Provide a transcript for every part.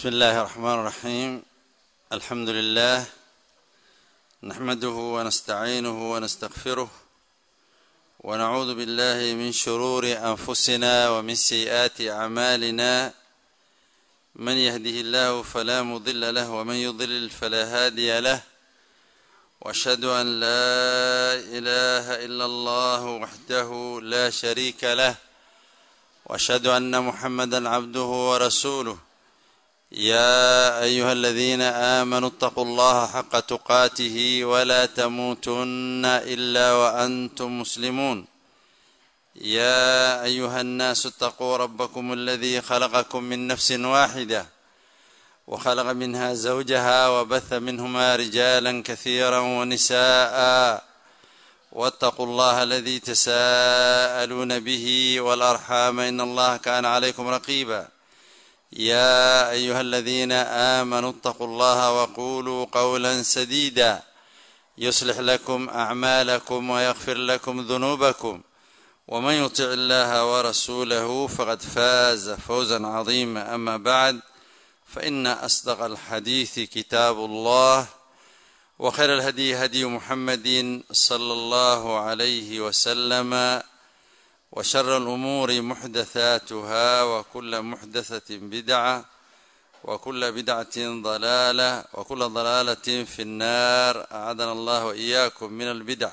بسم الله الرحمن الرحيم الحمد لله نحمده ونستعينه ونستغفره ونعوذ بالله من شرور انفسنا ومن سيئات اعمالنا من يهده الله فلا مضل له ومن يضلل فلا هادي له واشهد ان لا اله الا الله وحده لا شريك له واشهد ان محمدا عبده ورسوله يا ايها الذين امنوا اتقوا الله حق تقاته ولا تموتن الا وانتم مسلمون يا ايها الناس اتقوا ربكم الذي خلقكم من نفس واحده وخلق منها زوجها وبث منهما رجالا كثيرا ونساء واتقوا الله الذي تساءلون به والارحام ان الله كان عليكم رقيبا يا ايها الذين امنوا اتقوا الله وقولوا قولا سديدا يصلح لكم اعمالكم ويغفر لكم ذنوبكم ومن يطع الله ورسوله فقد فاز فوزا عظيما اما بعد فان اصدق الحديث كتاب الله وخير الهدي هدي محمد صلى الله عليه وسلم وشر الأمور محدثاتها وكل محدثة بدعة وكل بدعة ضلالة وكل ضلالة في النار أعاذنا الله وإياكم من البدع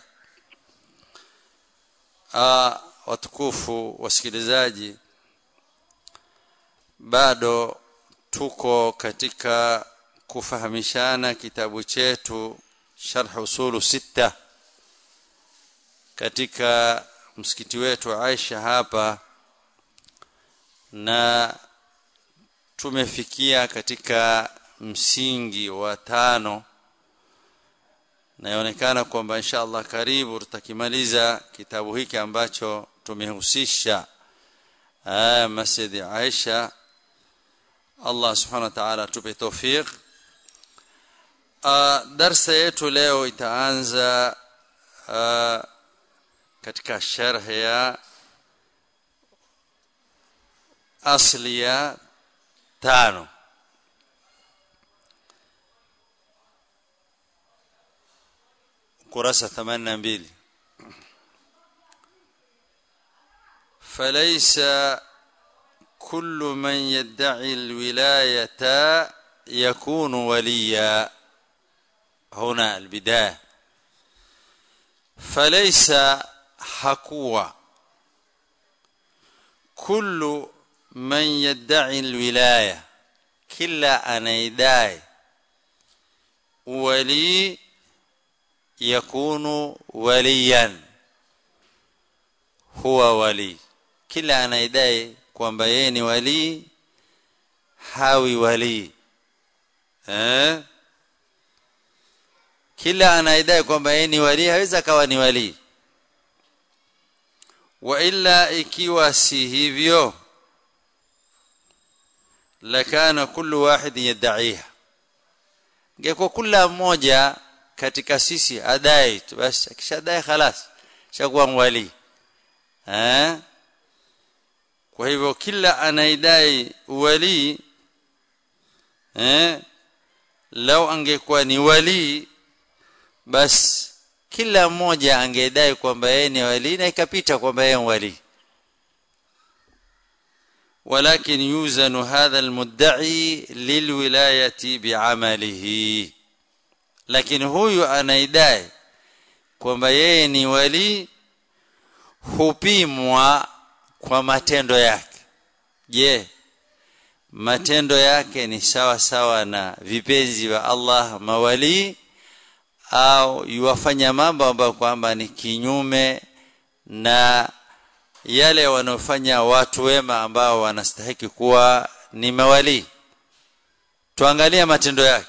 آه watukufu wasikilizaji bado tuko katika kufahamishana kitabu chetu sharh usulu sita katika msikiti wetu Aisha hapa na tumefikia katika msingi wa tano naonekana kwamba insha Allah karibu tutakimaliza kitabu hiki ambacho tumehusisha Masjid Aisha Allah subhanahu wa ta'ala tupe tawfiq darsa yetu leo itaanza uh, katika sharh ya asli ya tano kurasa 82 فليس كل من يدعي الولايه يكون وليا هنا البدايه فليس hakuwa kullu man yad'i alwilaya kila anaidai wali yakunu waliyan huwa wali kila anaidai kwamba yeye ni wali hawi wali eh kila anaidai kwamba yeye ni wali hawezi kawa ni wali wa illa ikiwa si hivyo lakana kullu wahid yad'iha ingekuwa kila mmoja katika sisi adai tu basi akishadai خلاص shakuwa wali eh kwa hivyo kila anaidai wali eh lau angekuwa ni wali basi kila mmoja angedai kwamba yeye ni wali na ikapita kwamba yeye wali ولكن يوزن هذا المدعي للولايه بعمله lakini huyu anaidai kwamba yeye ni wali hupimwa kwa matendo yake je matendo yake ni sawa sawa na vipenzi wa Allah mawali au yuwafanya mambo ambayo kwamba ni kinyume na yale wanaofanya watu wema ambao wanastahiki kuwa ni mawali tuangalie matendo yake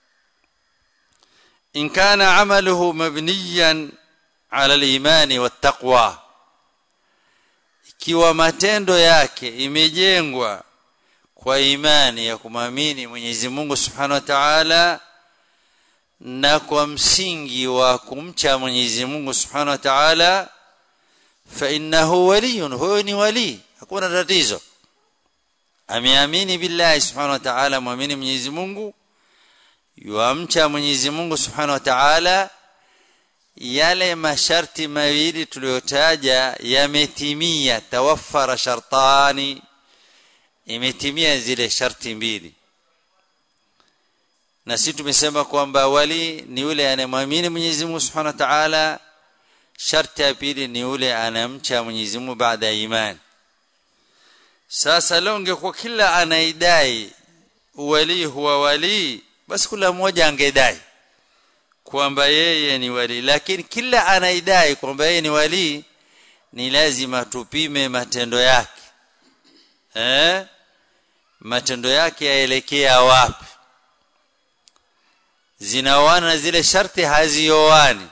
in kana amaluhu mabniyan ala al-imani wat-taqwa ikiwa matendo yake imejengwa kwa imani ya kumamini Mwenyezi Mungu Subhanahu wa Ta'ala na kwa msingi wa kumcha Mwenyezi Mungu Subhanahu wa Ta'ala fa innahu waliyun huwa ni wali hakuna tatizo ameamini billahi subhanahu wa ta'ala muamini Mwenyezi Mungu yuamcha Mwenyezi Mungu subhanahu wa ta'ala yale masharti mawili tuliyotaja yametimia tawaffara shartani imetimia zile sharti mbili na sisi tumesema kwamba wali ni yule anayemwamini Mwenyezi Mungu Subhanahu wa Ta'ala sharti ya pili ni yule anamcha Mwenyezi Mungu baada ya imani sasa leo ungekuwa kila anaidai wali huwa wali basi kila mmoja angedai kwamba yeye ni wali lakini kila anaidai kwamba yeye ni wali ni lazima tupime matendo yake eh matendo yake yaelekea wapi zinaoana na zile sharti hazioani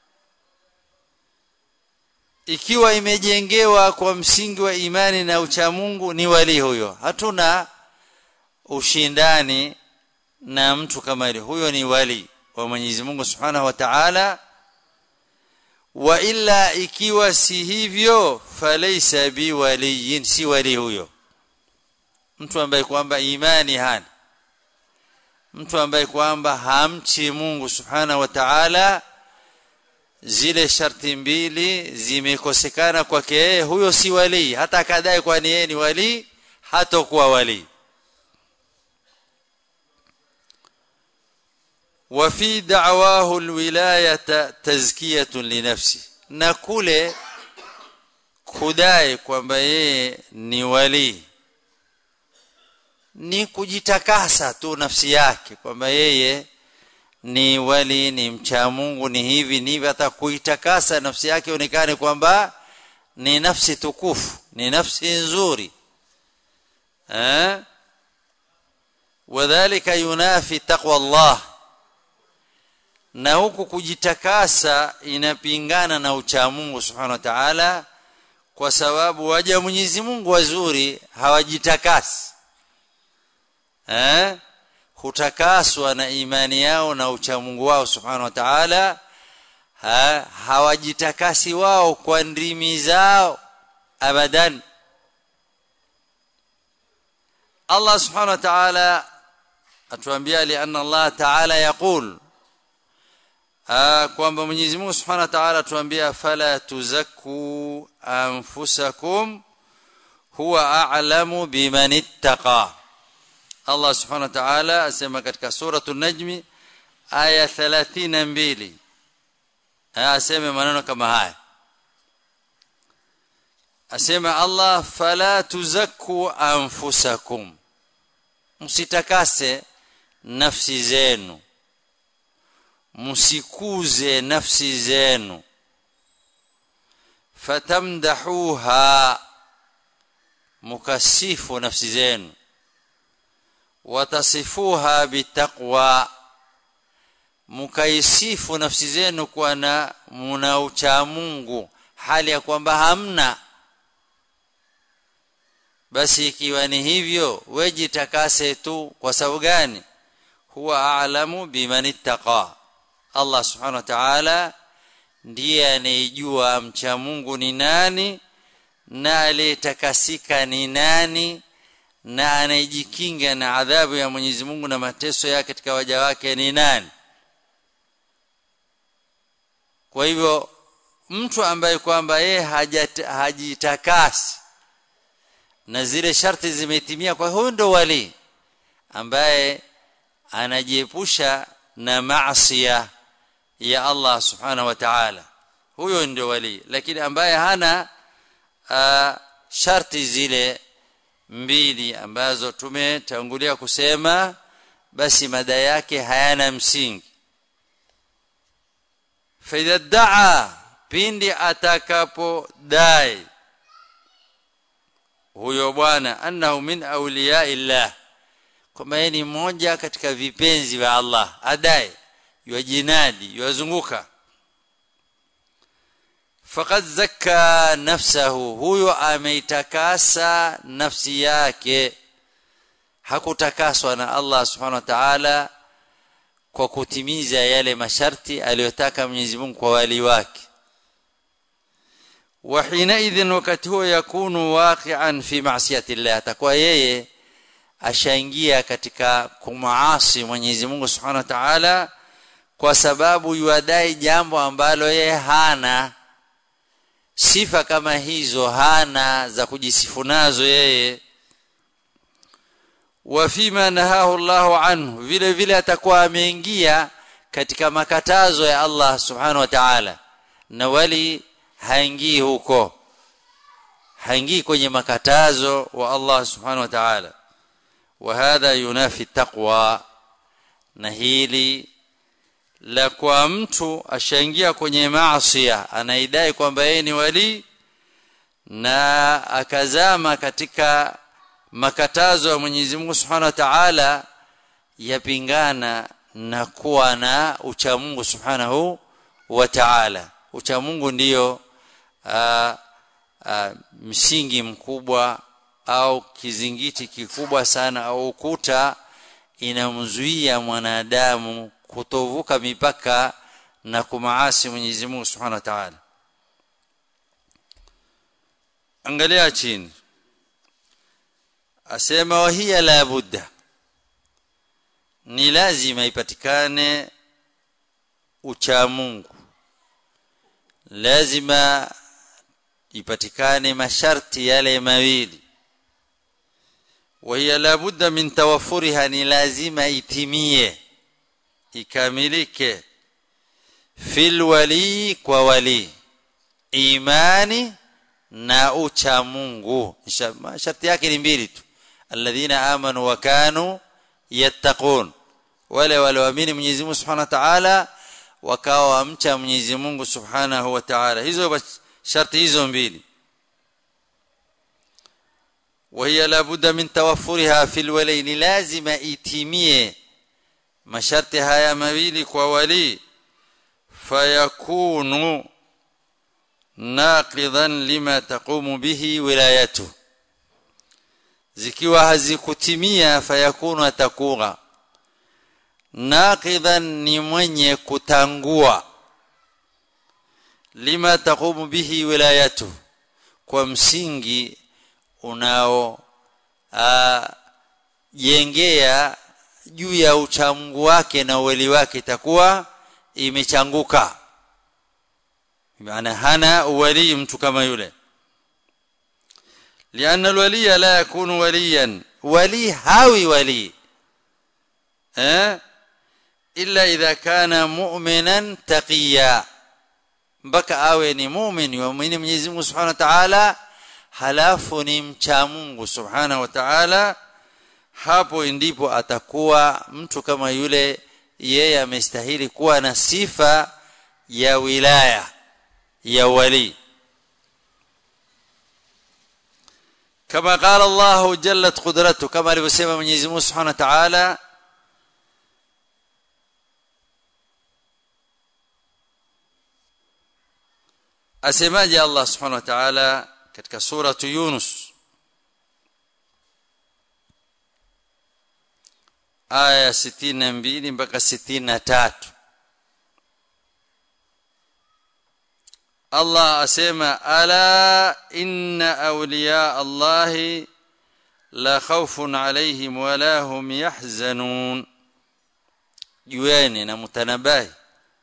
ikiwa imejengewa kwa msingi wa imani na uchamungu ni wali huyo hatuna ushindani na mtu kama yule huyo ni wali wa Mwenyezi Mungu Subhanahu wa Ta'ala wa illa ikiwa si hivyo falaysa biwaliyin si wali huyo mtu ambaye kwamba imani hana mtu ambaye kwamba hamchi Mungu Subhanahu wa Ta'ala zile sharti mbili zimekosekana kwake yeye huyo si wali hata akadai kwani yeye ni wali hatakuwa wali وفي دعواه الولايه تزكيه لنفسه na kule kudai kwamba yeye ni wali ni kujitakasa tu nafsi yake kwamba yeye ni wali ni mcha Mungu ni hivi ni hivi hata kuitakasa nafsi yake onekane kwamba ni nafsi tukufu ni nafsi nzuri eh wadhālika yunafi taqwa Allah na huku kujitakasa inapingana na ucha Mungu subhanahu wa ta'ala kwa sababu waja Mwenyezi Mungu wazuri hawajitakasi eh hutakaswa na imani yao na ucha Mungu wao subhanahu wa ta'ala ha, hawajitakasi wao kwa ndimi zao abadan Allah subhanahu wa ta'ala atuambia li anna Allah ta'ala yaqul kwamba Mwenyezi Mungu Subhanahu wa Ta'ala tuambia fala tuzakku anfusakum huwa a'lamu biman ittaqa Allah Subhanahu wa Ta'ala asema katika suratul Najm aya 32 asema maneno kama haya asema Allah fala tuzakku anfusakum msitakase nafsi zenu msikuze nafsi zenu fatamdahuha mukasifu nafsi zenu watasifuha bitaqwa mukaisifu nafsi zenu kwa na muna ucha Mungu hali ya kwamba hamna basi ikiwa ni hivyo wejitakase tu kwa sababu gani huwa a'lamu biman ittaqa Allah subhanahu wa ta'ala ndiye anejua mcha Mungu ni nani na aliyetakasika ni nani na anayejikinga na adhabu ya Mwenyezi Mungu na mateso yake katika waja wake ni nani kwa hivyo mtu ambaye kwamba yeye hajitakasi na zile sharti zimetimia kwa huyo ndo wali ambaye anajiepusha na maasiya ya Allah subhanahu wa ta'ala huyo ndio wali lakini ambaye hana uh, sharti zile mbili ambazo tumetangulia kusema basi mada yake hayana msingi faidha daa pindi atakapodai huyo bwana annahu min awliya illah kwamba yeye ni mmoja katika vipenzi vya Allah adai yajinadi yazunguka faqad zakka nafsahu huyo ameitakasa nafsi yake hakutakaswa na Allah subhanahu wa ta'ala kwa kutimiza yale masharti aliyotaka Mwenyezi Mungu kwa wali wake وحينئذ wakati huo yakunu waqi'an fi ma'siyati Allah atakuwa yeye ashaingia katika kumaasi Mwenyezi Mungu Subhanahu wa Ta'ala kwa sababu yuadai jambo ambalo yeye hana sifa kama hizo hana za kujisifu nazo yeye wa fima nahahu Allahu anhu vile vile atakuwa ameingia katika makatazo ya Allah Subhanahu wa Ta'ala na wali haingii huko haingii kwenye makatazo wa Allah Subhanahu wa Ta'ala wa hadha yunafi taqwa na hili la kwa mtu ashaingia kwenye maasi anaidai kwamba yeye ni wali na akazama katika makatazo ya Mwenyezi Mungu Subhanahu wa Ta'ala yapingana na kuwa na ucha Mungu Subhanahu wa Ta'ala ucha Mungu ndiyo uh, uh, msingi mkubwa au kizingiti kikubwa sana au ukuta inamzuia mwanadamu kutovuka mipaka na kumaasi Mwenyezi Mungu Subhanahu wa Ta'ala angalia chini asema wahia la budda ni lazima ipatikane ucha Mungu lazima ipatikane masharti yale mawili وهي لابد من توفرها ni lazima itimie ikamilike fil wali kwa wali imani na ucha Mungu sharti yake ni mbili tu alladhina amanu wa kanu yattaqun wale walioamini Mwenyezi Mungu Subhanahu wa Ta'ala wakawa wamcha Mwenyezi Mungu Subhanahu wa Ta'ala hizo sharti hizo mbili وهي لابد من توفرها في الولين لازم itimie masharti haya mawili kwa wali fayakunu naqidan lima taqumu bihi wilayatu zikiwa hazikutimia fayakunu atakuwa naqidan ni mwenye kutangua lima taqumu bihi wilayatu kwa msingi unao jengea juu ya uchamungu wake na uweli wake itakuwa imechanguka maana hana uwali mtu kama yule لأن الولي لا يكون وليا ولي هاوي ولي أه؟ إلا إذا كان مؤمنا تقيا بك آوي مؤمن يؤمن من يزمه سبحانه وتعالى halafu ni mcha Mungu subhana wa ta'ala hapo ndipo atakuwa mtu kama yule yeye amestahili kuwa na sifa ya wilaya ya wali kama qala Allah jallat qudratu kama alivyosema Mwenyezi Mungu Subhanahu wa Ta'ala asemaje Allah Subhanahu wa Ta'ala katika suratu Yunus aya 62 mpaka 63 Allah asema ala inna awliya Allah la khawfun alayhim wala hum yahzanun jueni na mutanabahi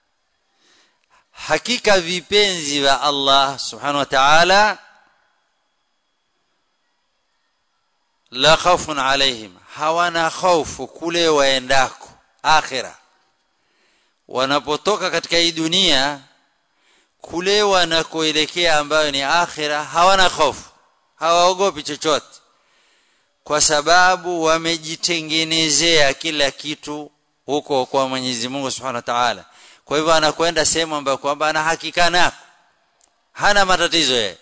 hakika vipenzi wa Allah subhanahu wa ta'ala la khawfun alaihim hawana hofu kule waendako akhira wanapotoka katika hii dunia kule wanakoelekea ambayo ni akhira hawana hofu hawaogopi chochote kwa sababu wamejitengenezea kila kitu huko kwa Mwenyezi Mungu Subhanahu wa Ta'ala kwa hivyo anakwenda sehemu ambayo kwamba ana hakika nako hana matatizo yeye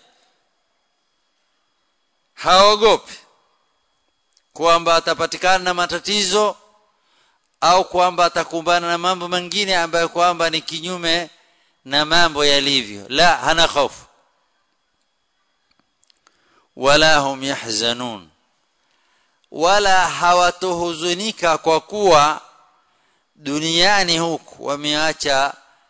haogopi kwamba atapatikana na matatizo au kwamba atakumbana na mambo mengine ambayo kwamba ni kinyume na mambo yalivyo la hana hofu wala hum yahzanun wala hawatohuzunika kwa kuwa duniani huku wameacha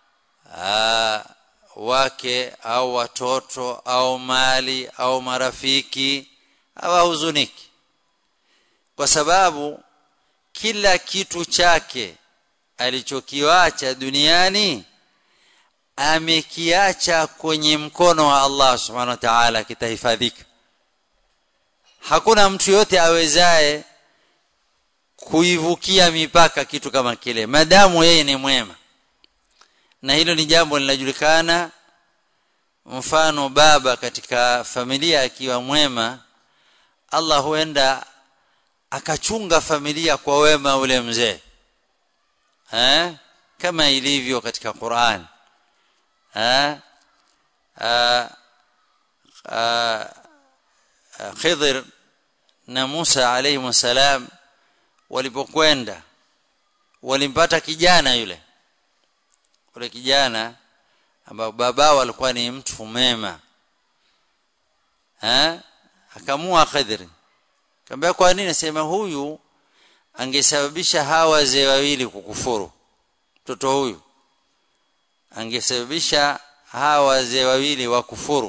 wake au watoto au mali au marafiki hawahuzuniki kwa sababu kila kitu chake alichokiacha duniani amekiacha kwenye mkono wa Allah subhanahu wa ta'ala kitahifadhika hakuna mtu yote awezaye kuivukia mipaka kitu kama kile madamu yeye ni mwema na hilo ni jambo linajulikana mfano baba katika familia akiwa mwema Allah huenda akachunga familia kwa wema ule mzee eh kama ilivyo katika Qur'an eh Khidr na Musa alayhi salam walipokwenda walimpata kijana yule yule kijana ambao babao alikuwa ni mtu mema eh akamua Khidr Kaambia kwa nini nasema huyu angesababisha hawa wazee wawili kukufuru. Mtoto huyu angesababisha hawa wazee wawili wakufuru.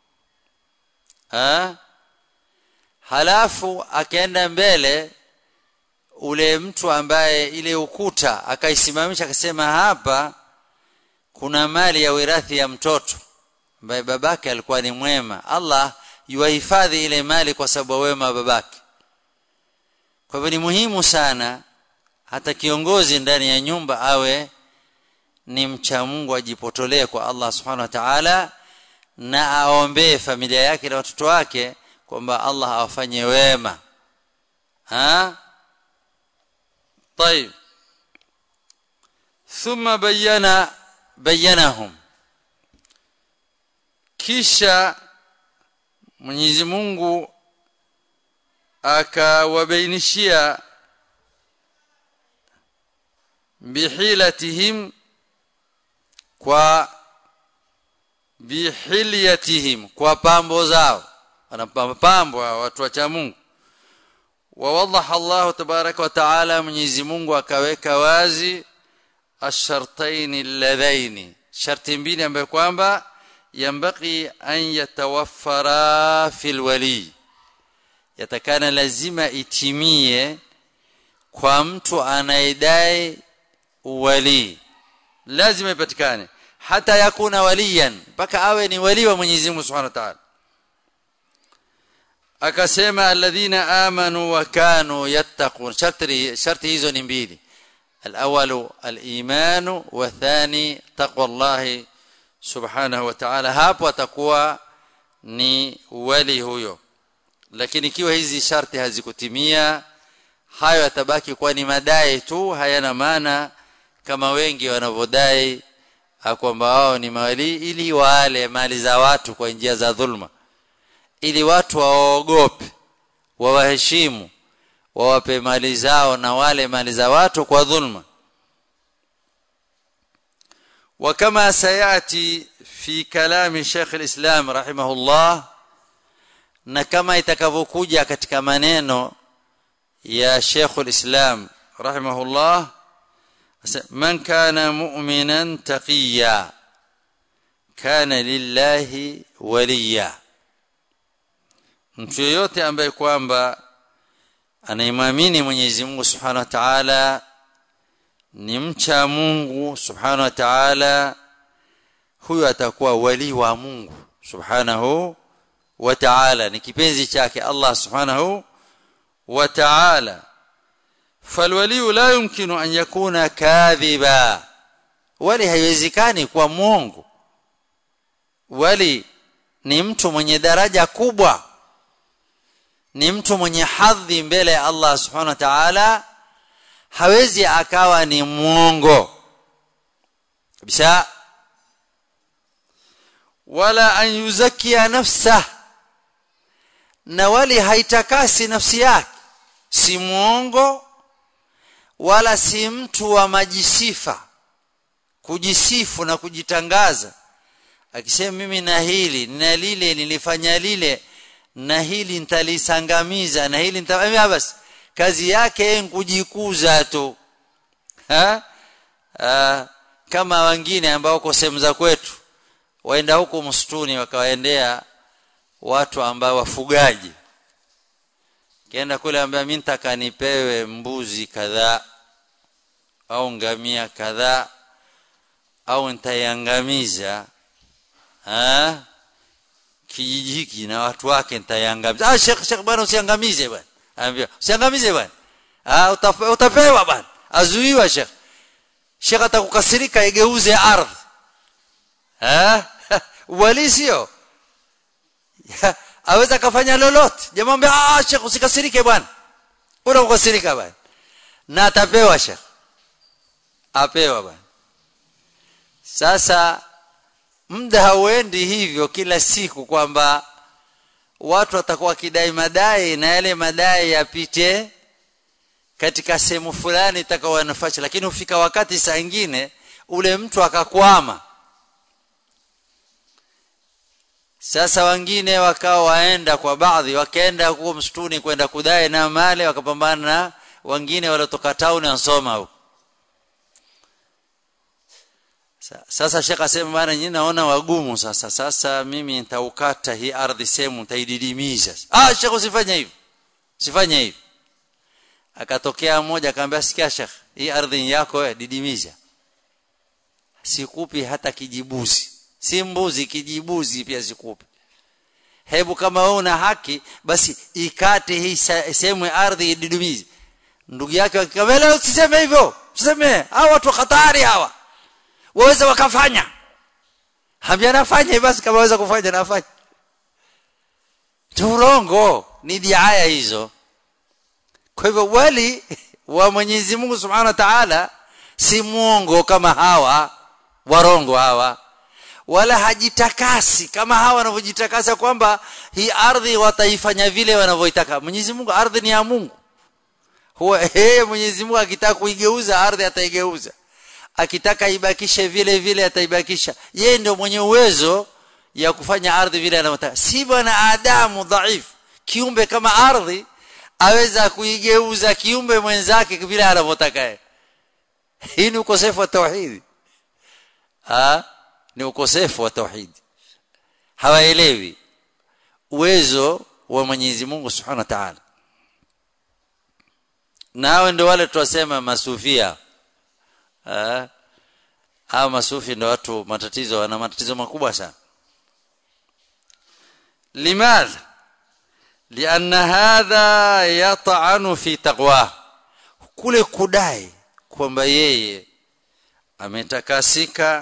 Ha? Halafu akaenda mbele ule mtu ambaye ile ukuta akaisimamisha akasema hapa kuna mali ya wirathi ya mtoto ambaye babake alikuwa ni mwema. Allah yuhifadhi ile mali kwa sababu wema babake kwa hivyo ni muhimu sana hata kiongozi ndani ya nyumba awe ni mcha Mungu ajipotolee kwa Allah subhanahu wa ta'ala na aombee familia yake na watoto wake kwamba Allah awafanye wema ha طيب ثم بين بينهم kisha Mwenyezi Mungu akawabainishia bihilatihim kwa bihilyatihim kwa pambo zao wanapambo watu wa Mungu ووضح الله تبارك وتعالى Mwenyezi Mungu akaweka wazi ashartain alladhaini sharti mbili ambayo kwamba yambaki an yatawaffara fil wali yatakana lazima itimie kwa mtu anayedai wali lazima ipatikane hata yakuna waliyan mpaka awe ni wali wa Mwenyezi Mungu Subhanahu wa Ta'ala akasema alladhina amanu wa kanu yattaqun sharti sharti hizo ni mbili الاول الايمان والثاني تقوى الله subhanahu wa ta'ala hapo atakuwa ni wali huyo lakini ikiwa hizi sharti hazikutimia hayo yatabaki kuwa ni madai tu hayana maana kama wengi wanavyodai kwamba wao ni mawali ili wale mali za watu kwa njia za dhulma ili watu waogope wawaheshimu wawape mali zao na wale mali za watu kwa dhulma وكما سياتي في كلام شيخ الاسلام رحمه الله na kama itakavyokuja katika maneno ya Sheikh al-Islam rahimahullah man kana mu'minan taqiya kana lillahi waliya mtu yote ambaye kwamba anaimamini Mwenyezi Mungu Subhanahu wa Ta'ala ni mcha Mungu Subhanahu wa Ta'ala huyo atakuwa wali wa Mungu Subhanahu wa Ta'ala ni kipenzi chake Allah Subhanahu wa Ta'ala falwali la yumkinu an yakuna kadhiba wali haiwezekani kuwa mwongo wali ni mtu mwenye daraja kubwa ni mtu mwenye hadhi mbele ya Allah Subhanahu wa Ta'ala hawezi akawa ni mwongo kabisa wala an yuzakia nafsa na wali haitakasi nafsi yake si mwongo wala si mtu wa majisifa kujisifu na kujitangaza akisema mimi na hili na lile nilifanya lile na hili nitalisangamiza na hili nitamwambia basi kazi yake kujikuza tu ha? ha? kama wengine ambao uko sehemu za kwetu waenda huko msituni wakawaendea watu ambao wafugaji kienda kule ambia mimi nitaka nipewe mbuzi kadhaa au ngamia kadhaa au nitaiangamiza ah kijiji hiki na watu wake nitaiangamiza ah shekh shekh bwana usiangamize bwana anambia usiangamize bwana ah utapewa bwana azuiwa shekh shekh atakukasirika igeuze ardhi eh wali sio aweza kafanya lolote jamaa ambia ah shekh usikasirike bwana unakukasirika bwana na atapewa shekh apewa bwana sasa muda hauendi hivyo kila siku kwamba watu watakuwa kidai madai na yale madai yapite katika sehemu fulani itakawa nafasi lakini ufika wakati saa ingine ule mtu akakwama sasa wengine wakawa waenda kwa baadhi wakaenda huko msituni kwenda kudai na mali wakapambana na wengine waliotoka town wasoma huko sasa shekha asema bana nyinyi naona wagumu sasa sasa mimi nitaukata hii ardhi sehemu nitaididimiza ah shekha usifanye hivyo usifanye hivyo akatokea mmoja akamwambia sikia shekh hii ardhi yako wewe didimiza sikupi hata kijibuzi si mbuzi kijibuzi pia sikupi hebu kama wewe una haki basi ikate hii sehemu ya ardhi ididimize ndugu yake akamwambia usiseme hivyo usiseme hawa watu hatari hawa waweza wakafanya hambia nafanya basi kama waweza kufanya nafanya turongo ni diaya hizo kwa hivyo wali wa Mwenyezi Mungu Subhanahu wa Ta'ala si muongo kama hawa warongo hawa wala hajitakasi kama hawa wanavyojitakasa kwamba hii ardhi wataifanya vile wanavyoitaka Mwenyezi Mungu ardhi ni ya Mungu huwa yeye Mwenyezi Mungu akitaka kuigeuza ardhi ataigeuza akitaka ibakishe vile vile ataibakisha yeye ndio mwenye uwezo ya kufanya ardhi vile anavyotaka si bwana Adamu dhaifu kiumbe kama ardhi aweza kuigeuza kiumbe mwenzake vile anavyotaka yeye hii ni ukosefu wa tauhidi ah ni ukosefu wa tauhidi hawaelewi uwezo wa Mwenyezi Mungu Subhanahu wa Ta'ala nao ndio wale tuwasema masufia ah hao masufi ndio watu matatizo wana matatizo makubwa sana limadha لأن هذا يطعن في تقواه kule kudai kwamba yeye ametakasika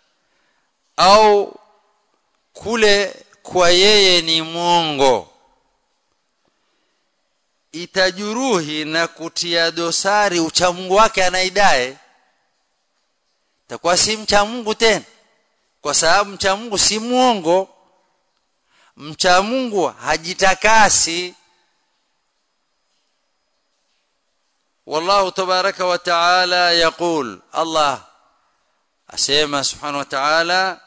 au kule kwa yeye ni mwongo itajuruhi na kutia dosari uchamungu wake anaidai takuwa si mcha Mungu tena kwa sababu mcha Mungu si mwongo mcha Mungu hajitakasi والله تبارك وتعالى يقول الله اسمع سبحانه وتعالى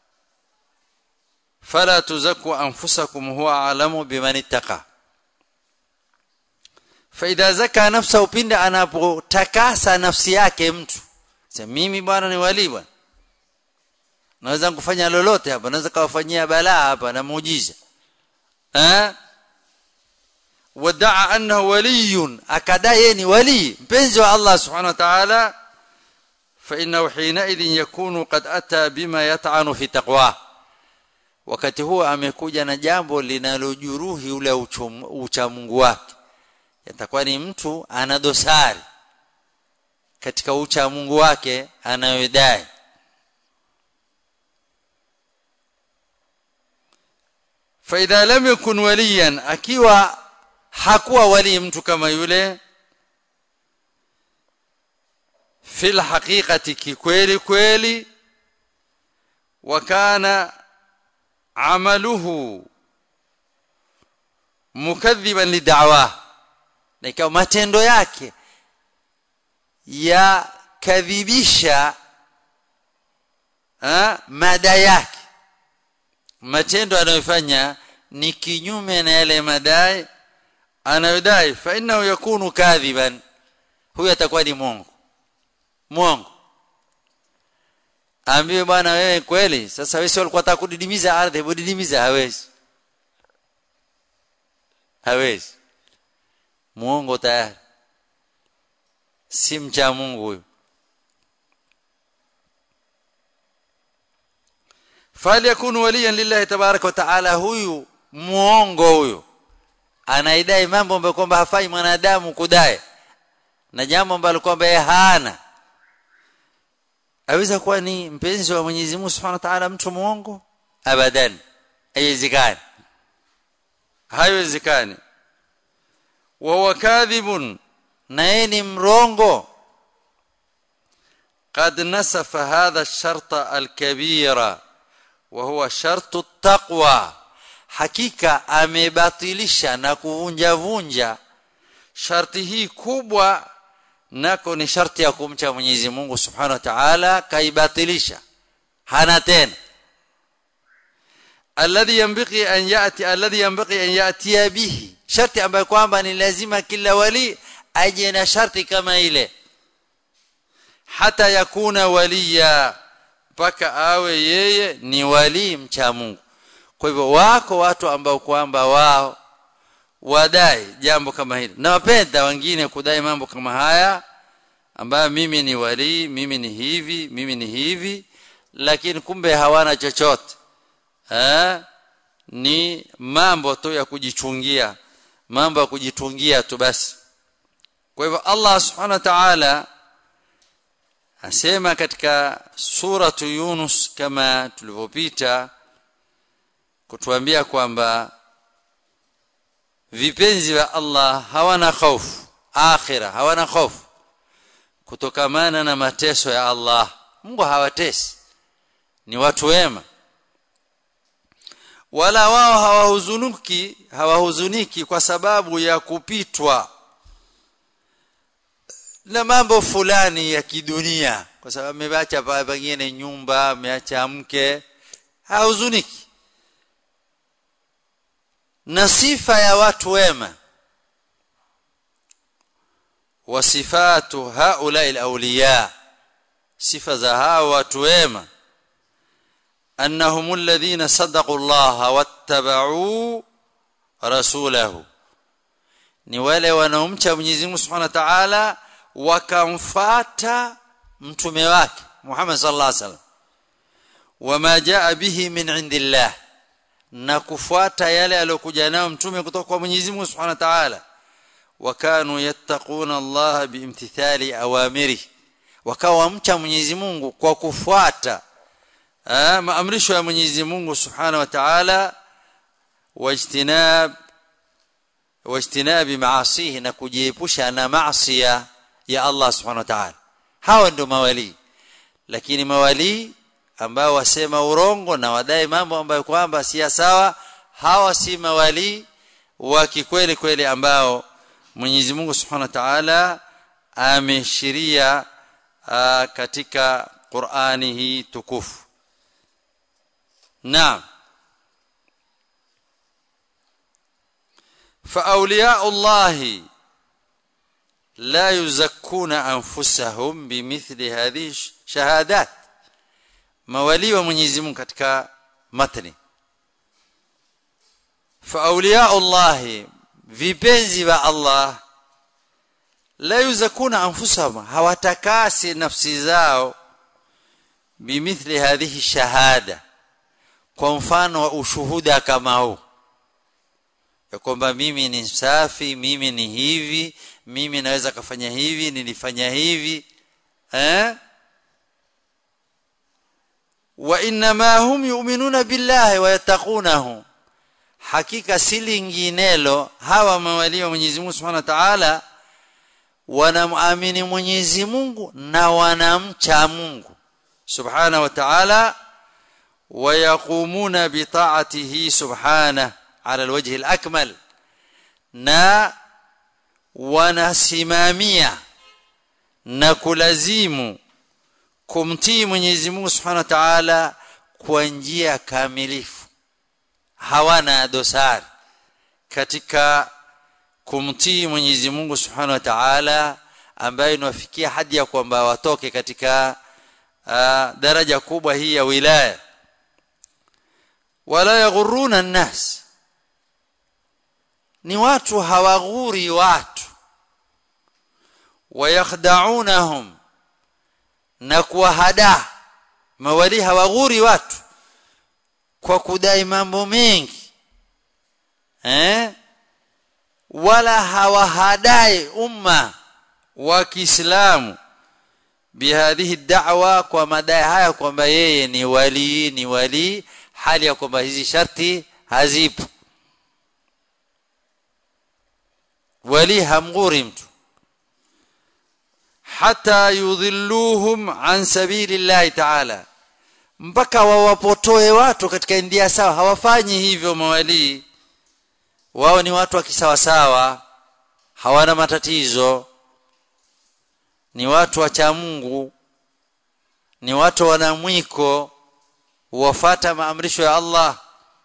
فلا تزكوا انفسكم هو اعلم بمن اتقى فاذا زكى نفسه pindi anapotakasa nafsi yake mtu sema mimi bwana ni wali bwana naweza kufanya lolote hapa naweza kawafanyia balaa hapa na muujiza eh wadaa annahu waliyun akadai ni wali mpenzi wa Allah subhanahu wa ta'ala fa innahu hina idhin yakunu qad ata bima yat'anu fi taqwa wakati huo amekuja na jambo linalojuruhi ule ucha Mungu wake yatakuwa ni mtu ana dosari katika ucha Mungu wake anayodai فاذا لم يكن وليا akiwa hakuwa wali mtu kama yule fil haqiqati kikweli kweli wakana amaluhu mukadhiban lid'awa na ikawa matendo yake ya kadhibisha mada yake matendo anayofanya ni kinyume na yale madai anayodai fa innahu yakunu kadhiban huyo atakuwa ni mwongo mwongo ambiwe bwana wewe kweli sasa wewe sio ulikuwa unataka kudidimiza ardhi budidimiza hawezi hawezi muongo tayari si mcha Mungu huyo falyakun waliyan lillahi tabaraka wa taala huyu muongo huyo anaidai mambo ambayo kwamba hafai mwanadamu kudai na jambo ambalo kwamba yeye hana aweza kuwa ni mpenzi wa Mwenyezi Mungu Subhanahu wa Ta'ala mtu muongo abadan haiwezekani haiwezekani wa huwa kadhibun na yeye ni mrongo قد نسف هذا الشرط الكبير وهو شرط التقوى hakika amebatilisha na kuvunja vunja sharti hii kubwa nako ni sharti ya kumcha Mwenyezi Mungu Subhanahu wa Ta'ala kaibatilisha hana tena alladhi yanbaghi an yati alladhi yanbaghi an yati bihi sharti ambayo kwamba ni lazima kila wali aje na sharti kama ile hata yakuna waliya mpaka awe yeye ni wali mcha Mungu kwa hivyo wako watu ambao kwamba wao wadai jambo kama hili na wapenda wengine kudai mambo kama haya ambayo mimi ni wali mimi ni hivi mimi ni hivi lakini kumbe hawana chochote eh ni mambo tu ya kujichungia mambo ya kujitungia tu basi kwa hivyo Allah subhanahu wa ta'ala asema katika suratu Yunus kama tulivyopita kutuambia kwamba vipenzi wa Allah hawana hofu akhira hawana hofu kutokamana na mateso ya Allah Mungu hawatesi ni watu wema wala wao hawahuzuniki hawahuzuniki kwa sababu ya kupitwa na mambo fulani ya kidunia kwa sababu ameacha pengine nyumba ameacha mke hahuzuniki na sifa ya watu wema wasifatu haula alawliya sifa za hao watu wema annahum alladhina sadaqu Allah wattaba'u rasulahu ni wale wanaomcha Mwenyezi Mungu Subhanahu wa Ta'ala wakamfata mtume wake Muhammad sallallahu alaihi wasallam wama jaa bihi min indillah na kufuata yale aliyokuja nayo mtume kutoka kwa Mwenyezi Mungu Subhanahu wa Ta'ala wakanu yattaquna Allah biimtithali awamiri wakawa mcha Mwenyezi Mungu kwa kufuata maamrisho ya Mwenyezi Mungu Subhanahu wa Ta'ala wajtinab wajtinabi maasihi na kujiepusha na maasi ya Allah Subhanahu wa Ta'ala hawa ndio mawali lakini mawali ambao wasema urongo na wadai mambo ambayo kwamba si sawa hawa si mawali wa kikweli kweli ambao Mwenyezi Mungu Subhanahu wa Ta'ala ameshiria katika Qur'ani hii tukufu Naam فاولياء الله لا يزكون انفسهم بمثل هذه الشهادات mawali wa Mwenyezi Mungu katika matni fa awliya Allah vipenzi wa Allah la yuzakuna anfusahum hawatakasi nafsi zao bimithli hadhihi shahada kwa mfano wa ushuhuda kama huu ya kwamba mimi ni safi mimi ni hivi mimi naweza kufanya hivi nilifanya hivi eh wa inma hum yu'minuna billahi wa yattaqunahu hakika si linginelo hawa mawali wa Mwenyezi Mungu Subhanahu wa Ta'ala wanamwamini Mwenyezi Mungu na wanamcha Mungu Subhanahu wa Ta'ala ويقومون بطاعته سبحانه على الوجه الأكمل na wanasimamia na kulazimu kumtii Mwenyezi Mungu Subhanahu wa Ta'ala kwa njia kamilifu hawana dosari katika kumtii Mwenyezi Mungu Subhanahu wa Ta'ala ambayo inawafikia hadi ya kwamba watoke katika uh, daraja kubwa hii ya wilaya wala yaghuruna an-nas ni watu hawaghuri watu wayakhda'unahum na kuwahada mawali hawaghuri watu kwa kudai mambo mengi eh wala hawahadai umma wa Kiislamu bihadhihi da'wa kwa madai haya kwamba yeye ni wali ni wali hali ya kwamba hizi sharti hazipo wali hamghuri mtu hata yudhilluhum an sabilillahi ta'ala mpaka wawapotoe watu katika ndia sawa hawafanyi hivyo mawalii wao ni watu wa kisawasawa hawana matatizo ni watu wa Mungu ni watu wana mwiko wafata maamrisho ya Allah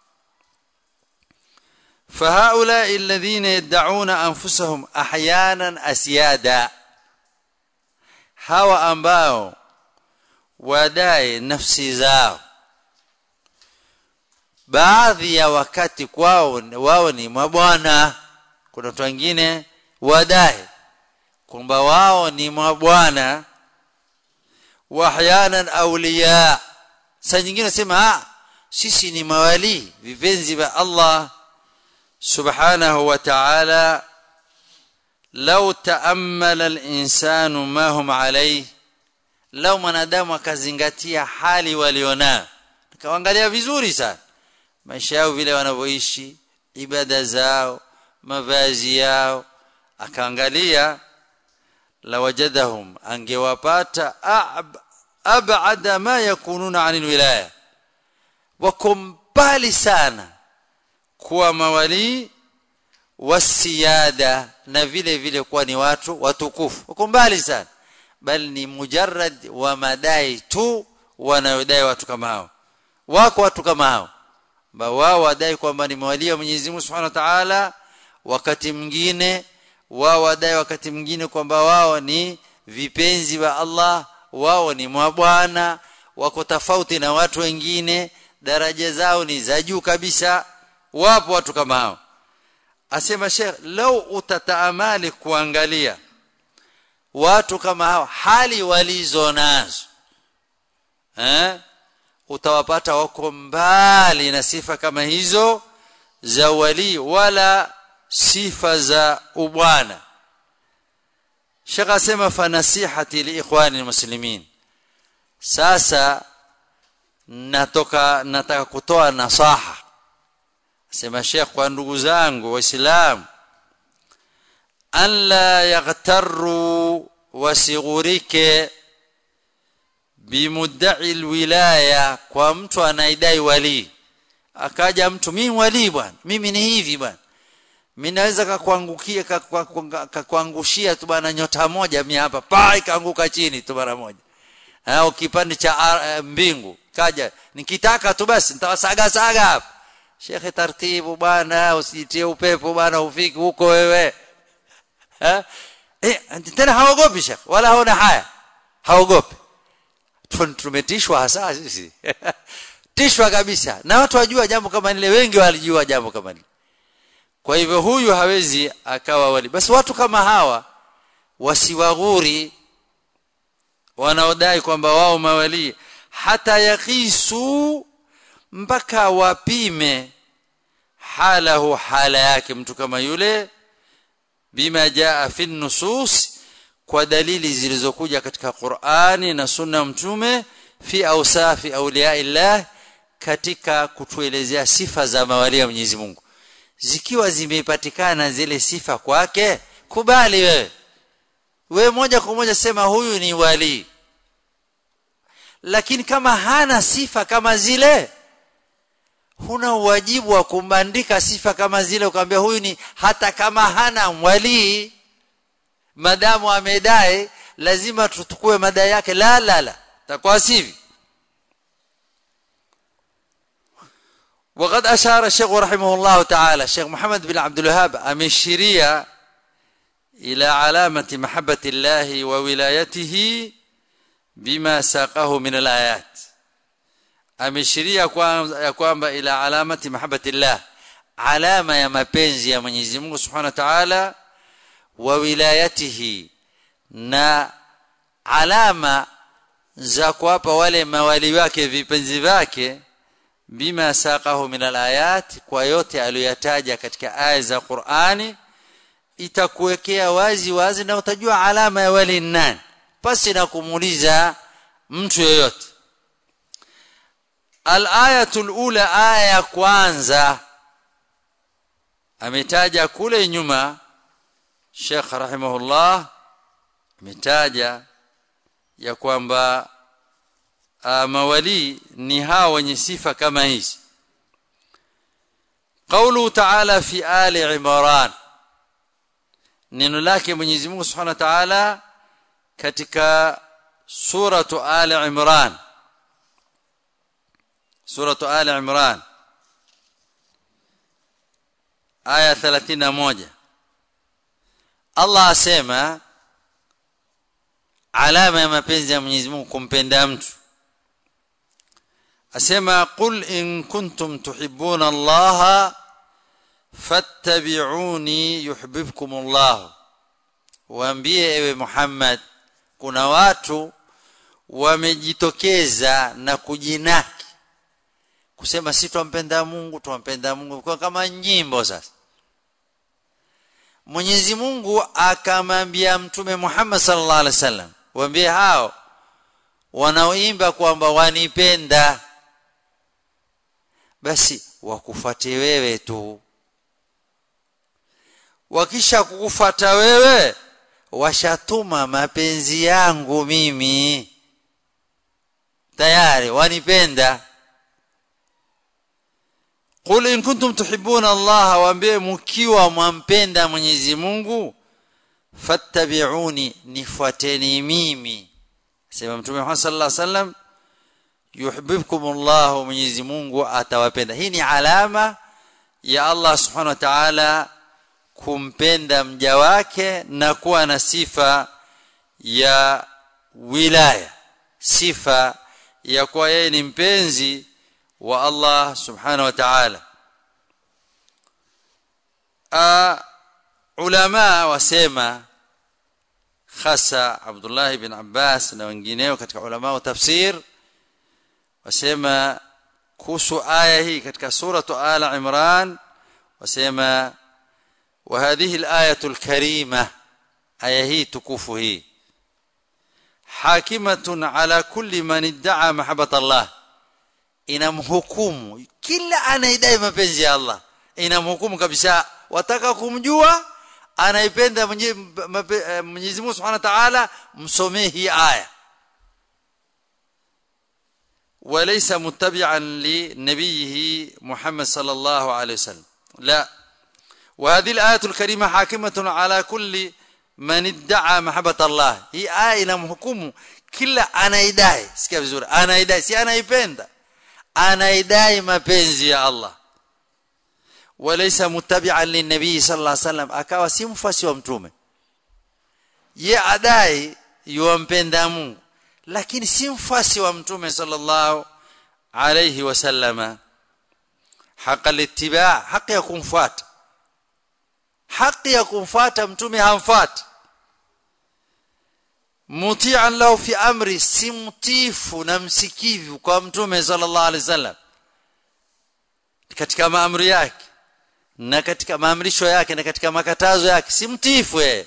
فهؤلاء الذين يدعون انفسهم احيانا اسيادا hawa ambao wadai nafsi zao baadhi ya wakati kwao wao ni mabwana kuna watu wengine wadai kwamba wao ni mabwana wahyanan awliya saa nyingine sema ah sisi ni mawali vipenzi vya Allah subhanahu wa ta'ala law ta'ammala al-insanu ma hum alayhi law mwanadamu akazingatia hali walionao kaangalia vizuri sana maisha yao vile wanavyoishi ibada zao mavazi yao akaangalia lawajadahum angewapata ab'ada ma yakununa 'anil wilaya wako mbali sana kuwa mawali wasiyada na vile vile kuwa ni watu watukufu wako mbali sana bali ni mujarrad wa madai tu wanayodai watu kama hao wako watu kama hao ambao wao wadai kwamba ni mawali wa Mwenyezi Mungu Subhanahu wa Ta'ala wakati mwingine wao wadai wakati mwingine kwamba wao ni vipenzi wa Allah wao ni mabwana wako tofauti na watu wengine daraja zao ni za juu kabisa wapo watu kama hao asema Sheikh lau utataamali kuangalia watu kama hao hali walizo nazo eh utawapata wako mbali na sifa kama hizo za wali wala sifa za ubwana Sheikh asema fa nasihati li ikhwani muslimin sasa natoka nataka kutoa nasaha sema Sheikh kwa ndugu zangu waislamu an la yaghtarru wasighurike bimudda'i alwilaya kwa mtu anaidai wali akaja mtu mimi wali bwana mimi ni hivi bwana mimi naweza kakuangukia kakuangushia tu bwana nyota moja mimi hapa pa ikaanguka chini tu mara moja au kipande cha uh, mbingu kaja nikitaka tu basi nitawasaga saga hapa shekhe taratibu bwana usijitie upepo bwana ufiki huko wewe eh eh tena haogopi shekhe wala haona haya haogopi tumetishwa hasa sisi tishwa kabisa na watu wajua jambo kama lile wengi walijua jambo kama lile kwa hivyo huyu hawezi akawa wali basi watu kama hawa wasiwaghuri wanaodai kwamba wao mawali hata yakisu mpaka wapime halahu hala yake mtu kama yule bima jaa fi nusus kwa dalili zilizokuja katika Qur'ani na Sunna mtume fi awsafi awliyaillah katika kutuelezea sifa za mawali ya Mwenyezi Mungu zikiwa zimepatikana zile sifa kwake kubali wewe wewe moja kwa moja sema huyu ni wali lakini kama hana sifa kama zile huna wajibu wa kumbandika sifa kama zile ukamwambia huyu ni hata kama hana wali madamu amedai lazima tutukue madai yake la la la takuwa sivi وقد أشار الشيخ رحمه الله تعالى الشيخ محمد بن عبد الوهاب أمشيريا إلى علامة محبة الله وولايته بما ساقه من الآيات أمشيريا يقوم إلى علامة محبة الله علامة يا mapenzi ya Mwenyezi Mungu Subhanahu wa Ta'ala wa wilayatihi na alama za kuwapa wale mawali wake vipenzi vyake bima saqahu min alayat kwa yote aliyoyataja katika aya za Qur'ani itakuwekea wazi wazi na utajua alama ya wali nani pasi na kumuuliza mtu yeyote al-ayatul ula aya ya kwanza ametaja kule nyuma Sheikh rahimahullah ametaja ya kwamba mawali ni hao wenye sifa kama hizi قوله تعالى في آل عمران neno lake Mwenyezi Mungu Subhanahu wa Ta'ala katika suratu Ali Imran suratu Ali Imran aya 31 Allah asema alama ya mapenzi ya Mwenyezi Mungu kumpenda mtu asema qul in kuntum tuhibbuna Allah fattabi'uni yuhibbukum Allah waambie ewe Muhammad kuna watu wamejitokeza na kujinaki kusema si twampenda Mungu twampenda Mungu kwa kama nyimbo sasa Mwenyezi Mungu akamwambia mtume Muhammad sallallahu alaihi wasallam waambie hao wanaoimba kwamba wanipenda basi wakufuate wewe tu wakisha kukufuata wewe washatuma mapenzi yangu mimi tayari wanipenda qul in kuntum tuhibbuna Allah waambie mkiwa mwampenda Mwenyezi Mungu fattabi'uni nifuateni mimi sema mtume Muhammad sallallahu alaihi wasallam yuhibbukum Allah Mwenyezi Mungu atawapenda hii ni alama ya Allah subhanahu wa ta'ala kumpenda mja wake na kuwa na sifa ya wilaya sifa ya kuwa yeye ni mpenzi wa Allah subhanahu wa ta'ala ulama wasema hasa Abdullah ibn Abbas na wengineo katika ulama wa tafsir wasema kuhusu aya hii katika suratu ala imran wasema وهذه الآية الكريمة آية هي تكوفه هي حاكمة على كل من ادعى محبة الله inamhukumu kila anaidai mapenzi ya Allah inamhukumu kabisa wataka kumjua anaipenda Mwenyezi Mungu Subhanahu wa Ta'ala msomee hii aya وليس متبعا لنبيه محمد صلى الله عليه وسلم لا وهذه الآية الكريمة حاكمة على كل من ادعى محبة الله هي آية inamhukumu kila anaidai sikia vizuri anaidai si anaipenda anaidai mapenzi ya Allah walaysa muttabi'an linnabii sallallahu alayhi wasallam akawa si mfasi wa mtume ye adai yumpenda Mungu lakini si mfasi wa mtume sallallahu alayhi wasallama haqa littiba haki ya kumfuata haki ya kumfuata mtume hamfuati muti'an lahu fi amri si mtifu na msikivu kwa mtume sallallahu alaihi wasallam katika maamri yake na katika maamrisho yake na katika makatazo yake si mtifu yeye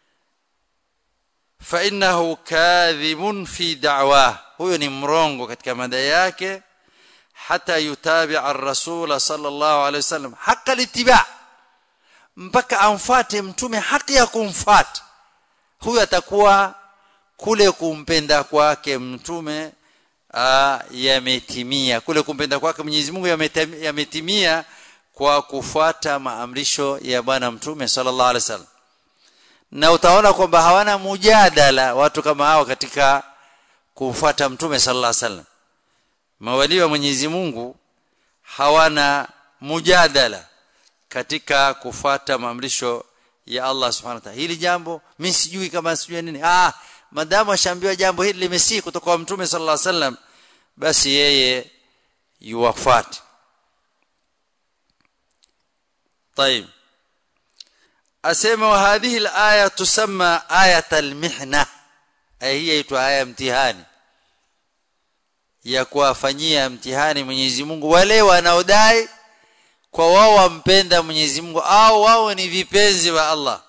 fa innahu kadhibun fi da'wa huyo ni mrongo katika madai yake hata yutabi'a ar-rasul sallallahu alaihi wasallam haqa littiba' mpaka amfuate mtume haki ya kumfuata huyo atakuwa kule kumpenda kwake mtume yametimia kule kumpenda kwake Mwenyezi Mungu yametimia kwa kufuata maamrisho ya bwana mtume sallallahu alaihi wasallam na utaona kwamba hawana mujadala watu kama hao katika kufuata mtume sallallahu alaihi wasallam mawali wa Mwenyezi Mungu hawana mujadala katika kufuata maamrisho ya Allah subhanahu wa ta'ala hili jambo mimi sijui kama sijui nini ah madamu ashaambiwa jambo hili limesii kutoka kwa mtume sallallahu alaihi wasallam basi yeye yuwafuate طيب asema wa hadhihi alaya tusamma ayat almihna aya hii inaitwa aya mtihani ya kuwafanyia mtihani Mwenyezi Mungu wale wanaodai kwa wao wampenda Mwenyezi Mungu au wao ni vipenzi wa Allah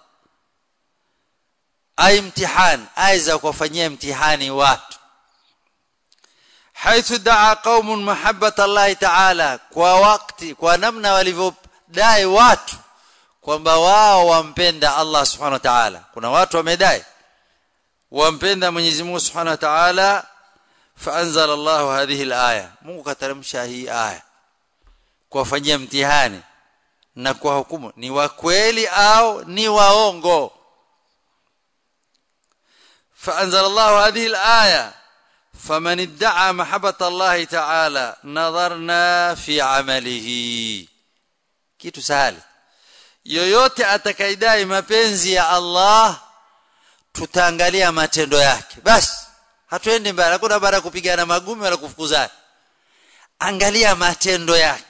ay mtihani aya za kuwafanyia mtihani watu haithu daa qaumun mahabbata Allah ta'ala kwa wakati kwa namna walivyodai watu kwamba wao wampenda Allah subhanahu wa ta'ala kuna watu wamedai wampenda Mwenyezi Mungu subhanahu wa ta'ala faanzala Allah hadhihi alaya Mungu kateremsha hii aya kuwafanyia mtihani na kwa hukumu ni wa kweli au ni waongo faanzala Allah hadhihi alaya فمن ادعى محبة الله تعالى نظرنا في عمله kitu sahali yoyote atakaidai mapenzi ya Allah tutaangalia matendo yake basi hatuendi mbali hakuna bara kupigana magumi wala kufukuzana angalia matendo yake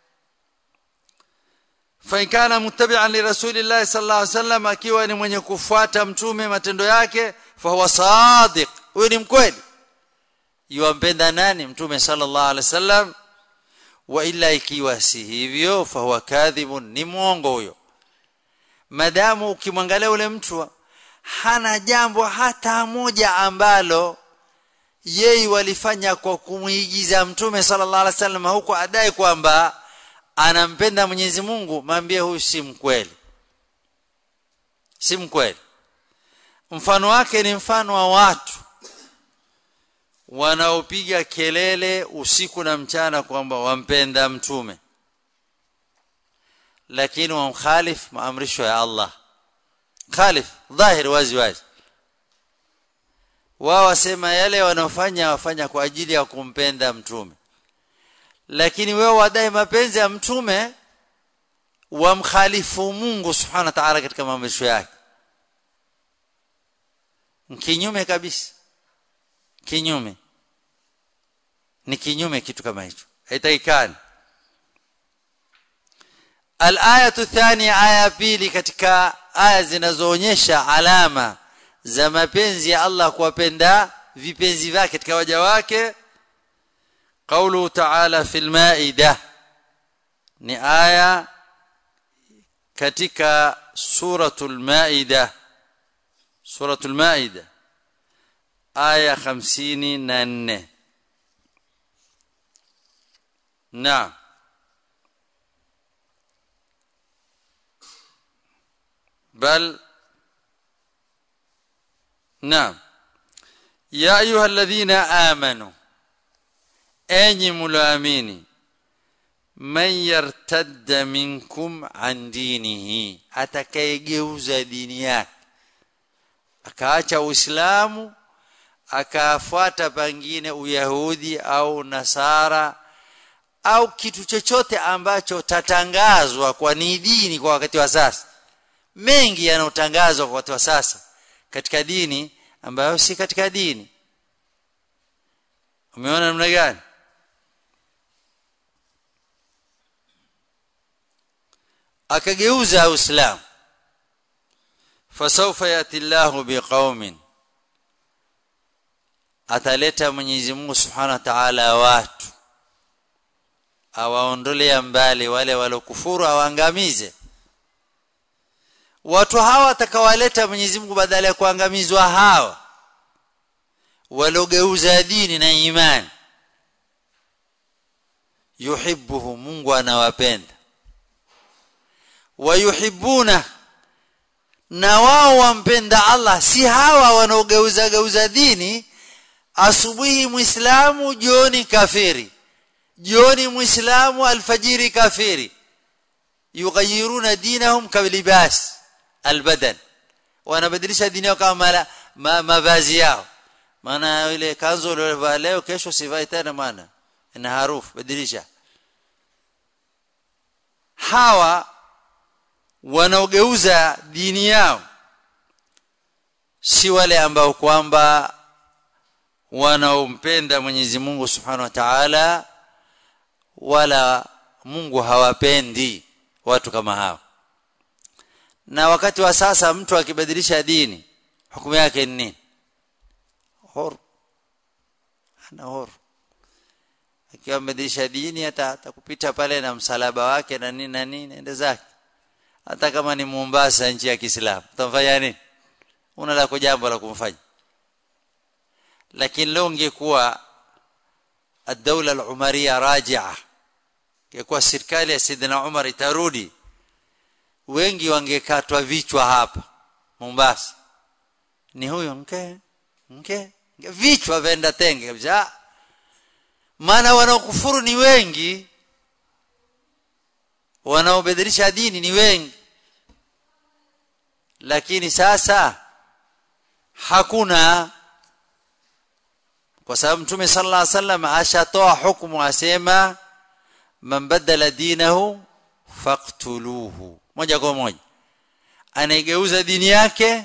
fa kana muttabi'an li rasulillahi sallallahu alaihi wasallam akiwa ni mwenye kufuata mtume matendo yake fa huwa sadiq huyo ni mkweli yuampenda nani mtume sallallahu alaihi wasallam wa illa ikiwa si hivyo fa huwa kadhibun ni muongo huyo madamu ukimwangalia ule mtu hana jambo hata moja ambalo yeye walifanya kwa kumuigiza mtume sallallahu alaihi wasallam huko adai kwamba anampenda Mwenyezi Mungu mwambie huyu si mkweli si mkweli mfano wake ni mfano wa watu wanaopiga kelele usiku na mchana kwamba wampenda mtume lakini wamkhalif maamrisho ya Allah khalif dhahir wazi wazi wao wasema yale wanaofanya wafanya kwa ajili ya kumpenda mtume lakini wewe wadai mapenzi ya mtume wamkhalifu Mungu subhanahu wa ta'ala katika maamrisho yake kinyume kabisa kinyume ni kinyume kitu kama hicho haitakikani الآية الثانية آية pili katika aya zinazoonyesha alama za mapenzi ya Allah kuwapenda vipenzi vyake katika waja wake قوله تعالى في المائدة ni aya katika suratul maida suratul maida aya 54 naam بل نعم يا ايها الذين امنوا enyi mloamini man yartadda minkum an dinihi atakayegeuza dini yake akaacha uislamu akafuata pengine uyahudi au nasara au kitu chochote ambacho tatangazwa kwa ni dini kwa wakati wa sasa mengi yanayotangazwa kwa wakati wa sasa katika dini ambayo si katika dini umeona namna gani akageuza uislamu fasawfa yati Allahu biqaumin ataleta Mwenyezi Mungu Subhanahu wa Ta'ala watu awaondolea mbali wale walokufuru awaangamize watu hawa atakawaleta Mwenyezi Mungu badala ya kuangamizwa hawa walogeuza dini na imani yuhibbuhu Mungu anawapenda wayuhibbuna na wao wampenda Allah si hawa wanaogeuza geuza dini asubuhi muislamu jioni kafiri jioni muislamu alfajiri kafiri yughayiruna dinahum kalibas albadan wanabadilisha dini yao kama ma, mavazi yao maana ile kanzu uliyovaa leo kesho sivai tena maana ina harufu badilisha hawa wanaogeuza dini yao si wale ambao kwamba wanaompenda Mwenyezi Mungu Subhanahu wa Ta'ala wala Mungu hawapendi watu kama hao na wakati wa sasa mtu akibadilisha dini hukumu yake ni nini huru ana huru akiwa amebadilisha dini hata atakupita pale na msalaba wake na nini na nini ende zake hata kama ni Mombasa nchi ya Kiislamu utamfanya nini una la jambo la kumfanya lakini leo ungekuwa الدوله العمريه راجعه ingekuwa serikali ya Sidina Umar itarudi wengi wangekatwa vichwa hapa Mombasa ni huyo mke mke vichwa venda tenge kabisa maana wanaokufuru ni wengi wanaobadilisha dini ni wengi lakini sasa hakuna kwa sababu mtume sallallahu alaihi wasallam ashatoa hukumu asema man badala dinahu faqtuluhu moja kwa moja anaigeuza dini yake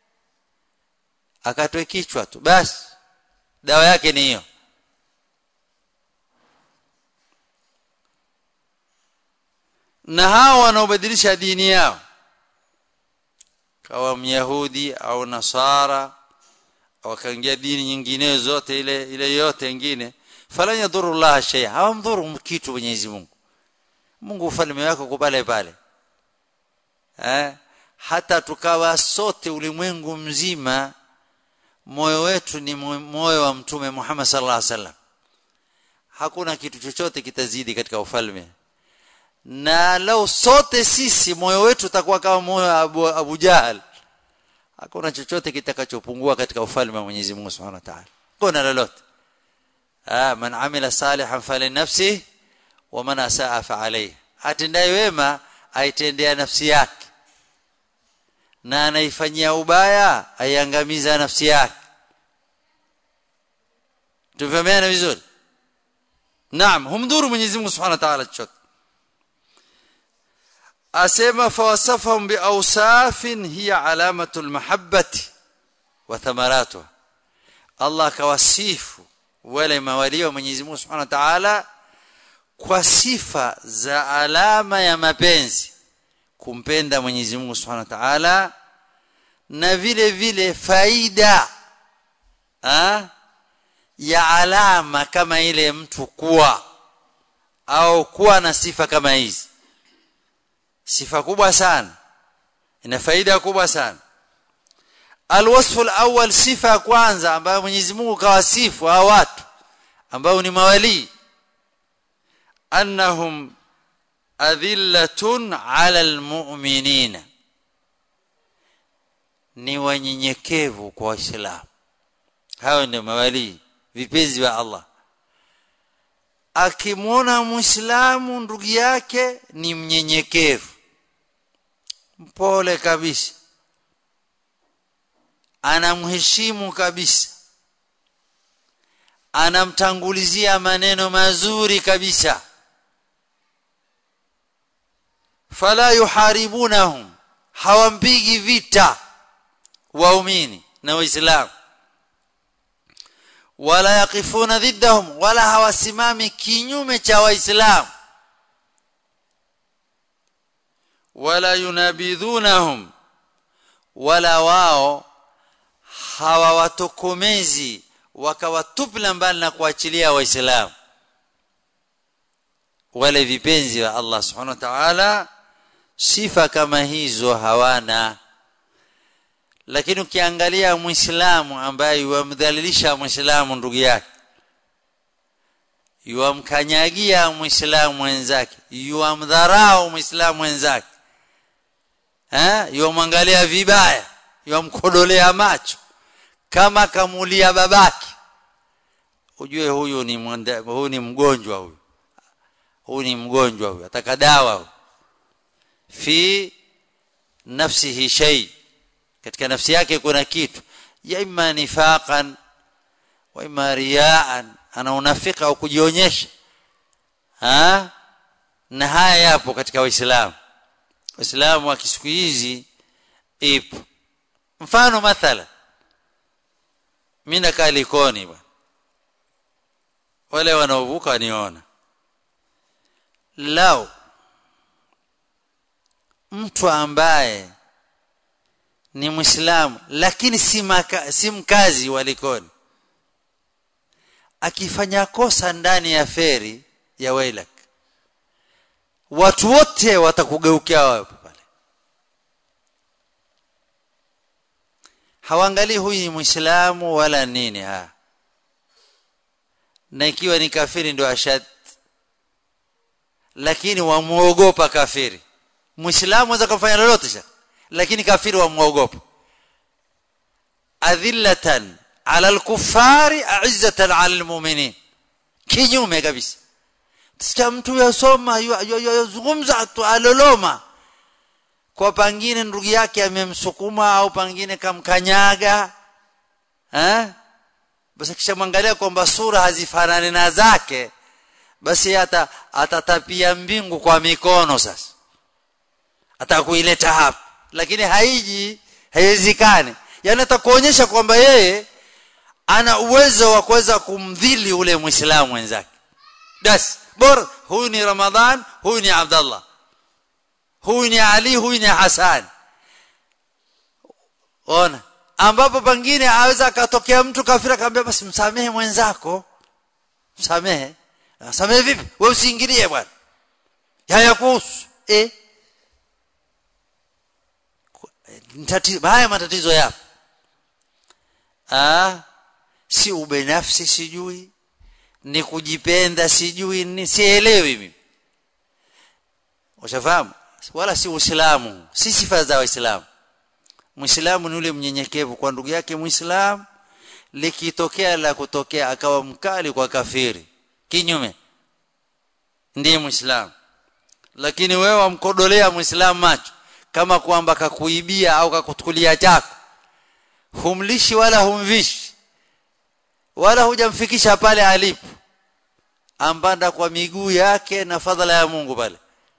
akatwe kichwa tu basi dawa yake ni hiyo na hao wanaobadilisha dini yao kawa myahudi au nasara wakaingia dini nyinginezo zote ile ile yote nyingine falan yadhuru Allah shay hawamdhuru kitu Mwenyezi Mungu Mungu ufalme wako uko pale pale eh hata tukawa sote ulimwengu mzima moyo wetu ni moyo wa mtume Muhammad sallallahu alaihi wasallam hakuna kitu chochote kitazidi katika ufalme na lau sote sisi moyo wetu utakuwa kama moyo wa Abu, Abu Jahal hakuna chochote kitakachopungua katika ufalme wa Mwenyezi Mungu Subhanahu wa Ta'ala kuna lolote ah man amila salihan falinafsi wa man asaa fa alayhi atendaye wema aitendea nafsi yake na anaifanyia ubaya aiangamiza nafsi yake tufahamiana vizuri naam humdhuru Mwenyezi Mungu Subhanahu wa Ta'ala chochote asema fawasafahum biawsafin hiya alamatu almahabbati wa thamaratuha Allah akawasifu wale mawali wa Mwenyezi Mungu Subhanahu wa Ta'ala kwa sifa za alama ya mapenzi kumpenda Mwenyezi Mungu Subhanahu wa Ta'ala na vile vile faida ha? ya alama kama ile mtu kuwa au kuwa na sifa kama hizi sifa kubwa sana ina faida kubwa sana alwasfu alawwal sifa ya kwanza ambayo Mwenyezi Mungu kawasifu hao watu ambao ni mawali annahum adhillatun ala almu'minina ni wanyenyekevu kwa waislamu hao ndio mawali vipenzi wa Allah akimwona muislamu ndugu yake ni mnyenyekevu mpole kabisa anamheshimu kabisa anamtangulizia maneno mazuri kabisa fala yuharibunahum hawampigi vita waumini na waislamu wala yaqifuna dhiddahum wala hawasimami kinyume cha waislamu wala yunabidhunahum wala wao hawawatokomezi wakawatupla mbali na kuachilia waislamu wale vipenzi wa Allah subhanahu wa ta'ala sifa kama hizo hawana lakini ukiangalia muislamu ambaye yuamdhalilisha muislamu ndugu yake yuamkanyagia muislamu mwenzake yuamdharau muislamu mwenzake eh yuamwangalia vibaya yuamkodolea macho kama kamulia babake ujue huyu ni mwanda, huyu ni mgonjwa huyu huyu ni mgonjwa huyu ataka dawa huyu fi nafsihi shay katika nafsi yake kuna kitu ya imma nifaqan wa imma riyaan ana unafika au kujionyesha ha na haya yapo katika waislamu waislamu wa siku hizi ipo mfano mathala mimi nakaa likoni bwana wale wanaovuka niona lao mtu ambaye ni muislamu lakini si, maka, si mkazi wa Likoni akifanya kosa ndani ya feri ya Wailak watu wote watakugeukia wewe pale hawaangalii huyu ni muislamu wala nini ha na ikiwa ni kafiri ndio ashad lakini wamuogopa kafiri muislamu anaweza kufanya lolote lakini kafiri wamuogopa adhillatan ala alkufari a'izzatan ala almu'minin kinyume kabisa tusikia mtu yasoma yazungumza tu aloloma kwa pangine ndugu yake amemsukuma au pangine kamkanyaga eh basi kisha mwangalia kwamba sura hazifanani na zake basi hata atatapia mbingu kwa mikono sasa atakuileta hapa lakini haiji haiwezekani yani atakuonyesha kwamba yeye ana uwezo wa kuweza kumdhili ule muislamu wenzake basi bora huyu ni ramadhan huyu ni abdallah huyu ni ali huyu ni hasan ona ambapo pengine aweza akatokea mtu kafira akamwambia basi msamehe mwenzako msamehe msamehe vipi wewe usiingilie bwana haya kuhusu eh tatizo haya matatizo yapo ah si ubinafsi sijui ni kujipenda sijui ni sielewi mimi ushafahamu wala si uislamu si sifa za waislamu muislamu ni yule mnyenyekevu kwa ndugu yake muislamu likitokea la kutokea akawa mkali kwa kafiri kinyume ndiye muislamu lakini wewe wamkodolea muislamu macho kama kwamba kakuibia au kakutukulia chako humlishi wala humvishi wala hujamfikisha pale alipo ambanda kwa miguu yake na fadhala ya Mungu pale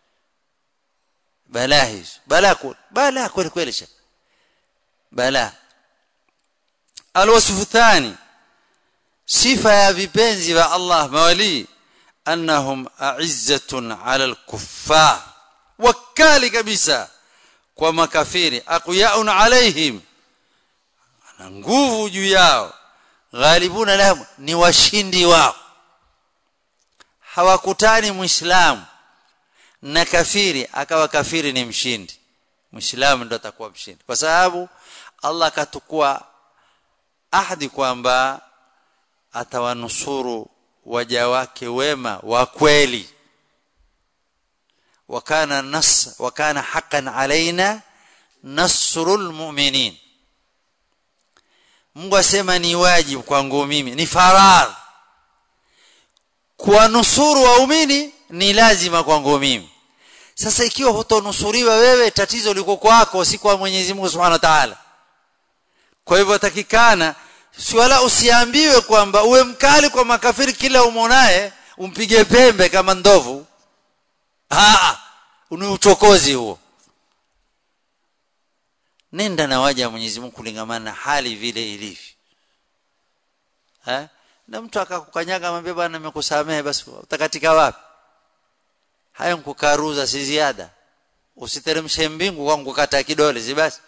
balaa hizo balaa balaa kweli kweli sha balaa alwasfu thani sifa ya vipenzi wa Allah mawali annahum a'izzatun 'ala al-kuffar wakali kabisa kwa makafiri aqyaun alaihim ana nguvu juu yao ghalibuna lahum ni washindi wao hawakutani muislamu na kafiri akawa kafiri ni mshindi muislamu ndo atakuwa mshindi kwa sababu Allah akatukua ahadi kwamba atawanusuru waja wake wema wa kweli wakana nas wakana haqqan alaina nasrul mu'minin Mungu asema ni wajibu kwangu mimi ni farar kuwanusuru waumini ni lazima kwangu mimi sasa ikiwa hutonusuriwa wewe tatizo liko kwako si kwa Mwenyezi Mungu Subhanahu wa Ta'ala kwa hivyo takikana si wala usiambiwe kwamba uwe mkali kwa makafiri kila umonaye umpige pembe kama ndovu ah ni uchokozi huo nenda na waja wa Mwenyezi Mungu kulingamana na hali vile ilivyo eh na mtu akakukanyaga amwambia bwana nimekusamehe basi utakatika wapi hayo nkukaruza si ziada usiteremshe mbingu kwa kukata kidole si basi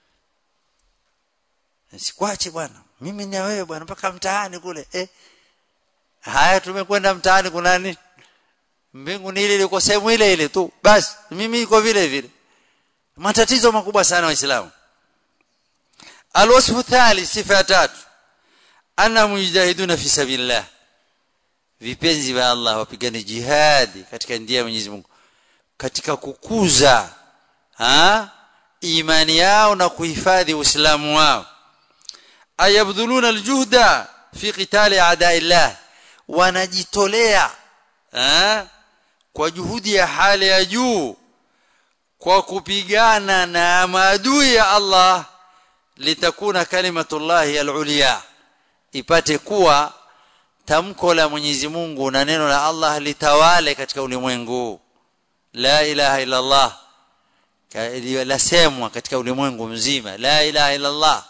sikwache bwana mimi na wewe bwana mpaka mtaani kule eh haya tumekwenda mtaani kuna nini mbingu ni ile ile sehemu ile ile tu basi mimi iko vile vile matatizo makubwa sana waislamu alwasfu thalith sifa ya tatu anna mujahiduna fi sabilillah vipenzi vya Allah wapigane jihadi katika njia ya Mwenyezi Mungu katika kukuza ha imani yao na kuhifadhi uislamu wao ayabdhuluna aljuhda fi qitali a'da'illah wanajitolea ha kwa juhudi ya hali ya juu kwa kupigana na maadui ya Allah litakuna kalimatullahi al-ulya ipate kuwa tamko la Mwenyezi Mungu na neno la Allah litawale katika ulimwengu la ilaha illa Allah lasemwa katika ulimwengu mzima la ilaha illa Allah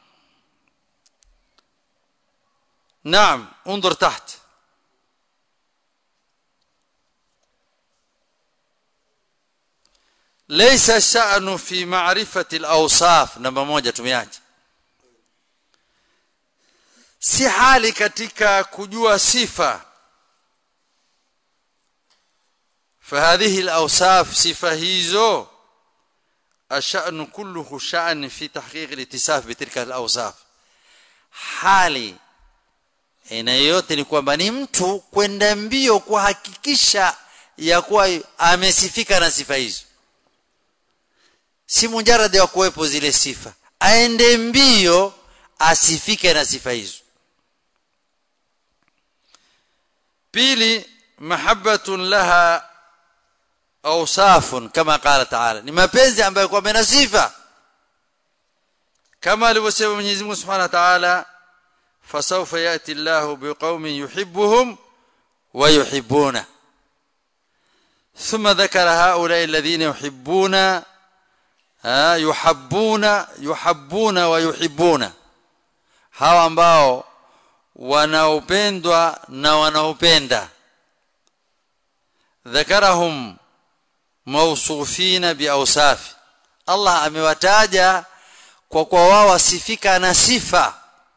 نعم انظر تحت laysa sha'nu fi ma'rifati al-awsaf namba moja tumeacha si hali katika kujua sifa فهذه الاوصاف صفه hizo الشأن كله شأن في تحقيق الاتصاف بتلك الاوصاف hali aina yote ni kwamba ni mtu kwenda mbio kuhakikisha ya kuwa amesifika na sifa hizo si mujarrad wa kuwepo zile sifa aende mbio asifike na sifa hizo pili mahabbatun laha awsafun kama qala ta'ala ni mapenzi ambayo kwa mena sifa kama alivyosema Mwenyezi Mungu Subhanahu wa Ta'ala fasawfa yati Allahu biqaumin yuhibbuhum wa yuhibbuna ثم ذكر هؤلاء الذين يحبون يحبون يحبون ويحبون hawa ambao wanaopendwa na wanaopenda dhakarahum mawsufina biawsafi Allah amewataja kwa kwa wao wasifika na sifa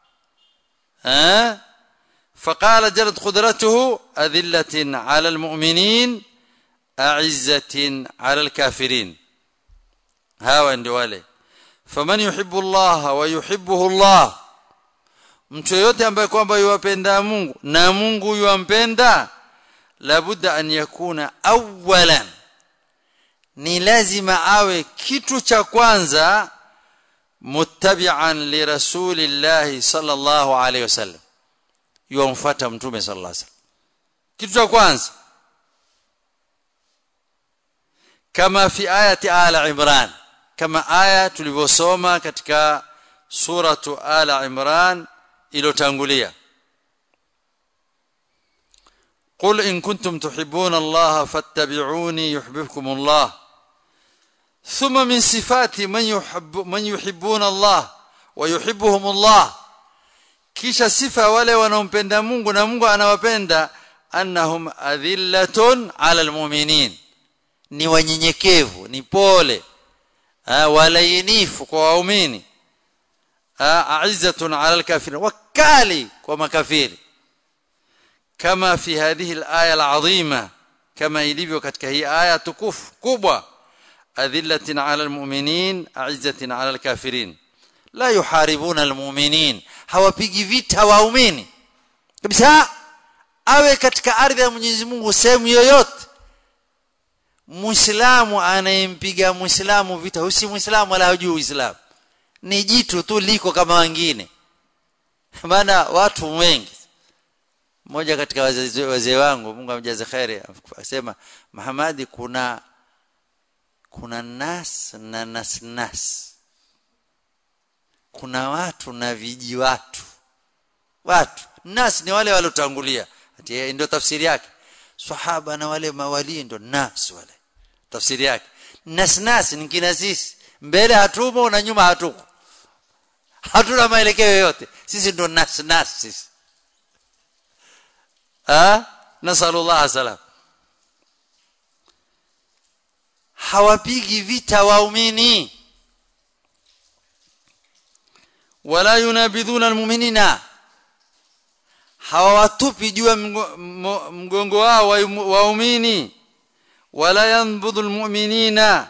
eh فقال جلت قدرته أذلة على المؤمنين أعزة على الكافرين هاو ndio wale faman yuhibbu Allah wa yuhibbuhu Allah mtu yote ambaye kwamba yuwapenda Mungu na Mungu yuwampenda labudda an yakuna awwalan ni lazima awe kitu cha kwanza muttabi'an li rasulillahi sallallahu alayhi wasallam yuamfuata mtume sallallahu alayhi wasallam kitu cha kwanza kama fi ayati ala imran kama aya tulivyosoma katika suratu ala imran iliyotangulia قل إن كنتم تحبون الله فاتبعوني يحببكم الله ثم من صفات من يحب من يحبون الله ويحبهم الله kisha sifa wale wanaompenda Mungu na Mungu anawapenda annahum adhillatun ala almu'minin ni wanyenyekevu ni pole walainifu kwa waumini a'izzatun ala alkafirin wakali kwa makafiri kama fi hadhihi alaya alazima kama ilivyo katika hii aya tukufu kubwa adhillatin ala almu'minin a'izzatin ala alkafirin la yuharibuna almu'minin hawapigi vita waumini kabisa awe katika ardhi ya Mwenyezi Mungu sehemu yoyote Muislamu anayempiga Muislamu vita husi Muislamu wala hujui Uislamu ni jitu tu liko kama wengine maana watu wengi mmoja katika wazee wazee wangu Mungu amjaze khairi akasema Muhammadi kuna kuna nas na nas nas kuna watu na viji watu watu nas ni wale waliotangulia ati ndio tafsiri yake sahaba na wale mawali ndio nas wale tafsiri yake nas nas ni kina sisi mbele hatumo na nyuma hatuko hatuna maelekeo yote sisi ndio nas nas sisi ah nasallallahu salam hawapigi vita waumini wala yunabidhuna almu'minina hawatupi juu ya mgongo wao waumini wala yanbudhu almu'minina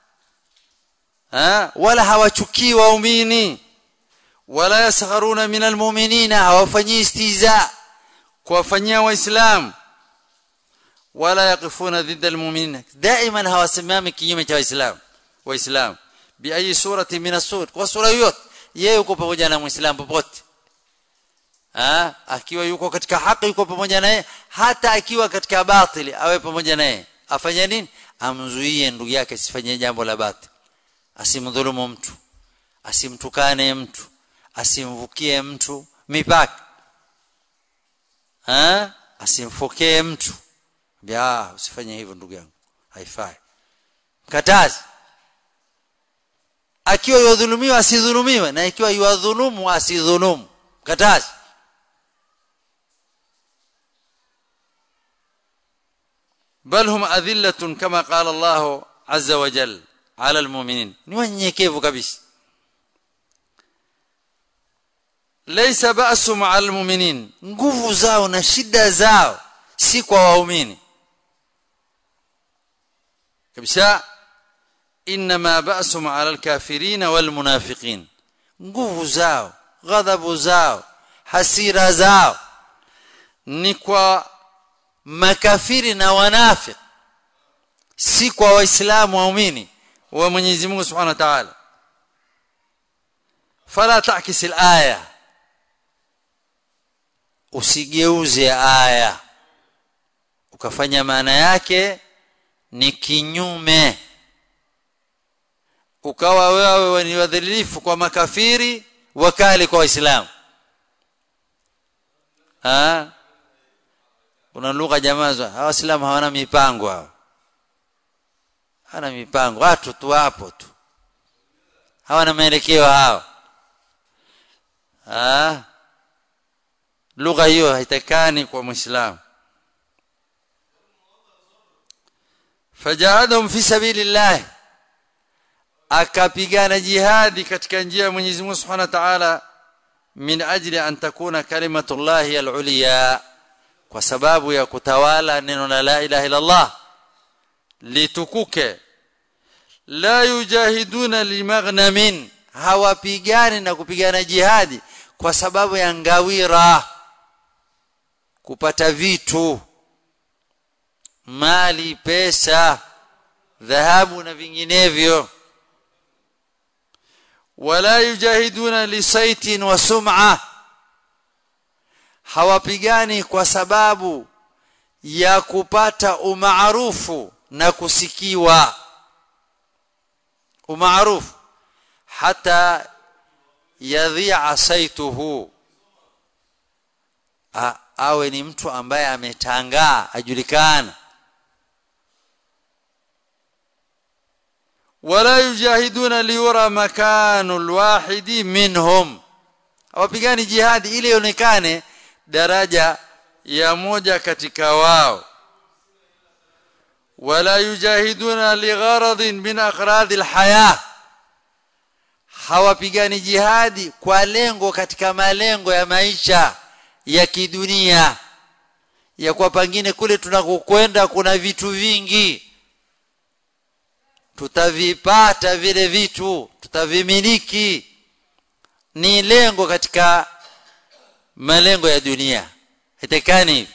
wala hawachukii waumini wala yaskharuna min almu'minina hawafanyii istiza kuwafanyia waislamu wala yaqifuna dhidda almu'minina daima hawasimami kinyume cha waislamu waislamu bi ayi surati min as-sur kwa sura yote yeye yuko pamoja na muislamu popote ah akiwa yuko katika haki yuko pamoja naye hata akiwa katika batili awe pamoja naye afanye nini amzuie ndugu yake asifanye jambo la batili asimdhulumu mtu asimtukane mtu asimvukie mtu mipaka ah asimfokee mtu ya usifanye hivyo ndugu yangu haifai mkatazi akiwa yudhulumiwa asidhulumiwe na ikiwa yuadhulumu asidhulumu katazi بل هم أذلة كما قال الله عز وجل ala almu'minin ni wanyenyekevu kabisa laysa ba'su ma'a almu'minin nguvu zao na shida zao si kwa waumini kabisa inma ba'su ala alkafirin walmunafiqin nguvu zao ghadhabu zao hasira zao ni kwa makafiri na wanafiki si kwa waislamu waumini wa Mwenyezi Mungu Subhanahu wa Ta'ala fala ta'kis al-aya usigeuze aya ukafanya maana yake ni kinyume ukawa wewe ni wadhilifu kwa makafiri wakali kwa waislamu ah kuna lugha jamaa hawa waislamu hawana mipango hao hana mipango watu tu hapo tu hawana maelekeo hao ah lugha hiyo haitakani kwa muislamu fajahadhum fi sabilillah akapigana jihadi katika njia ya Mwenyezi Mungu Subhanahu wa Ta'ala min ajli an takuna kalimatullahi al-ulya kwa sababu ya kutawala neno la la ilaha illa Allah litukuke la yujahiduna limaghnamin hawapigani na kupigana jihadi kwa sababu ya ngawira kupata vitu mali pesa dhahabu na vinginevyo wala yujahiduna lisaitin wa sum'a hawapigani kwa sababu ya kupata umaarufu na kusikiwa umaarufu hata yadhi'a saituhu awe ni mtu ambaye ametangaa ajulikana wala yujahiduna liyura makanu alwahidi minhum hawapigani jihadi ili ionekane daraja ya moja katika wao wala yujahiduna ligharadin min aghrad alhaya hawapigani jihadi kwa lengo katika malengo ya maisha ya kidunia ya kwa pangine kule tunakokwenda kuna vitu vingi tutavipata vile vitu tutavimiliki ni lengo katika malengo ya dunia hitakani hivi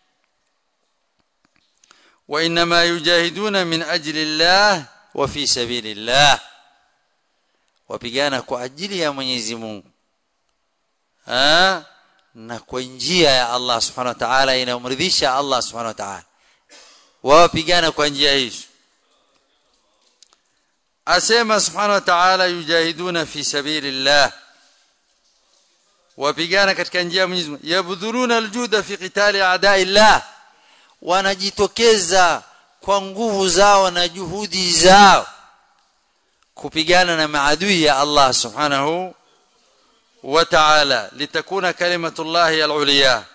وانما يجاهدون من اجل الله وفي سبيل الله wapigana kwa ajili ya Mwenyezi Mungu ah na kwa njia ya Allah Subhanahu wa Ta'ala inayomridhisha Allah Subhanahu wa Ta'ala wapigana kwa njia hizo asema Subhanahu wa Ta'ala yujahiduna fi sabilillah wapigana katika njia ya Mwenyezi Mungu yabdhuruna aljuda fi qitali a'da'illah wanajitokeza kwa nguvu zao na juhudi zao kupigana na maadui ya Allah subhanahu wa ta'ala litakuna kalimatullahi al-ulya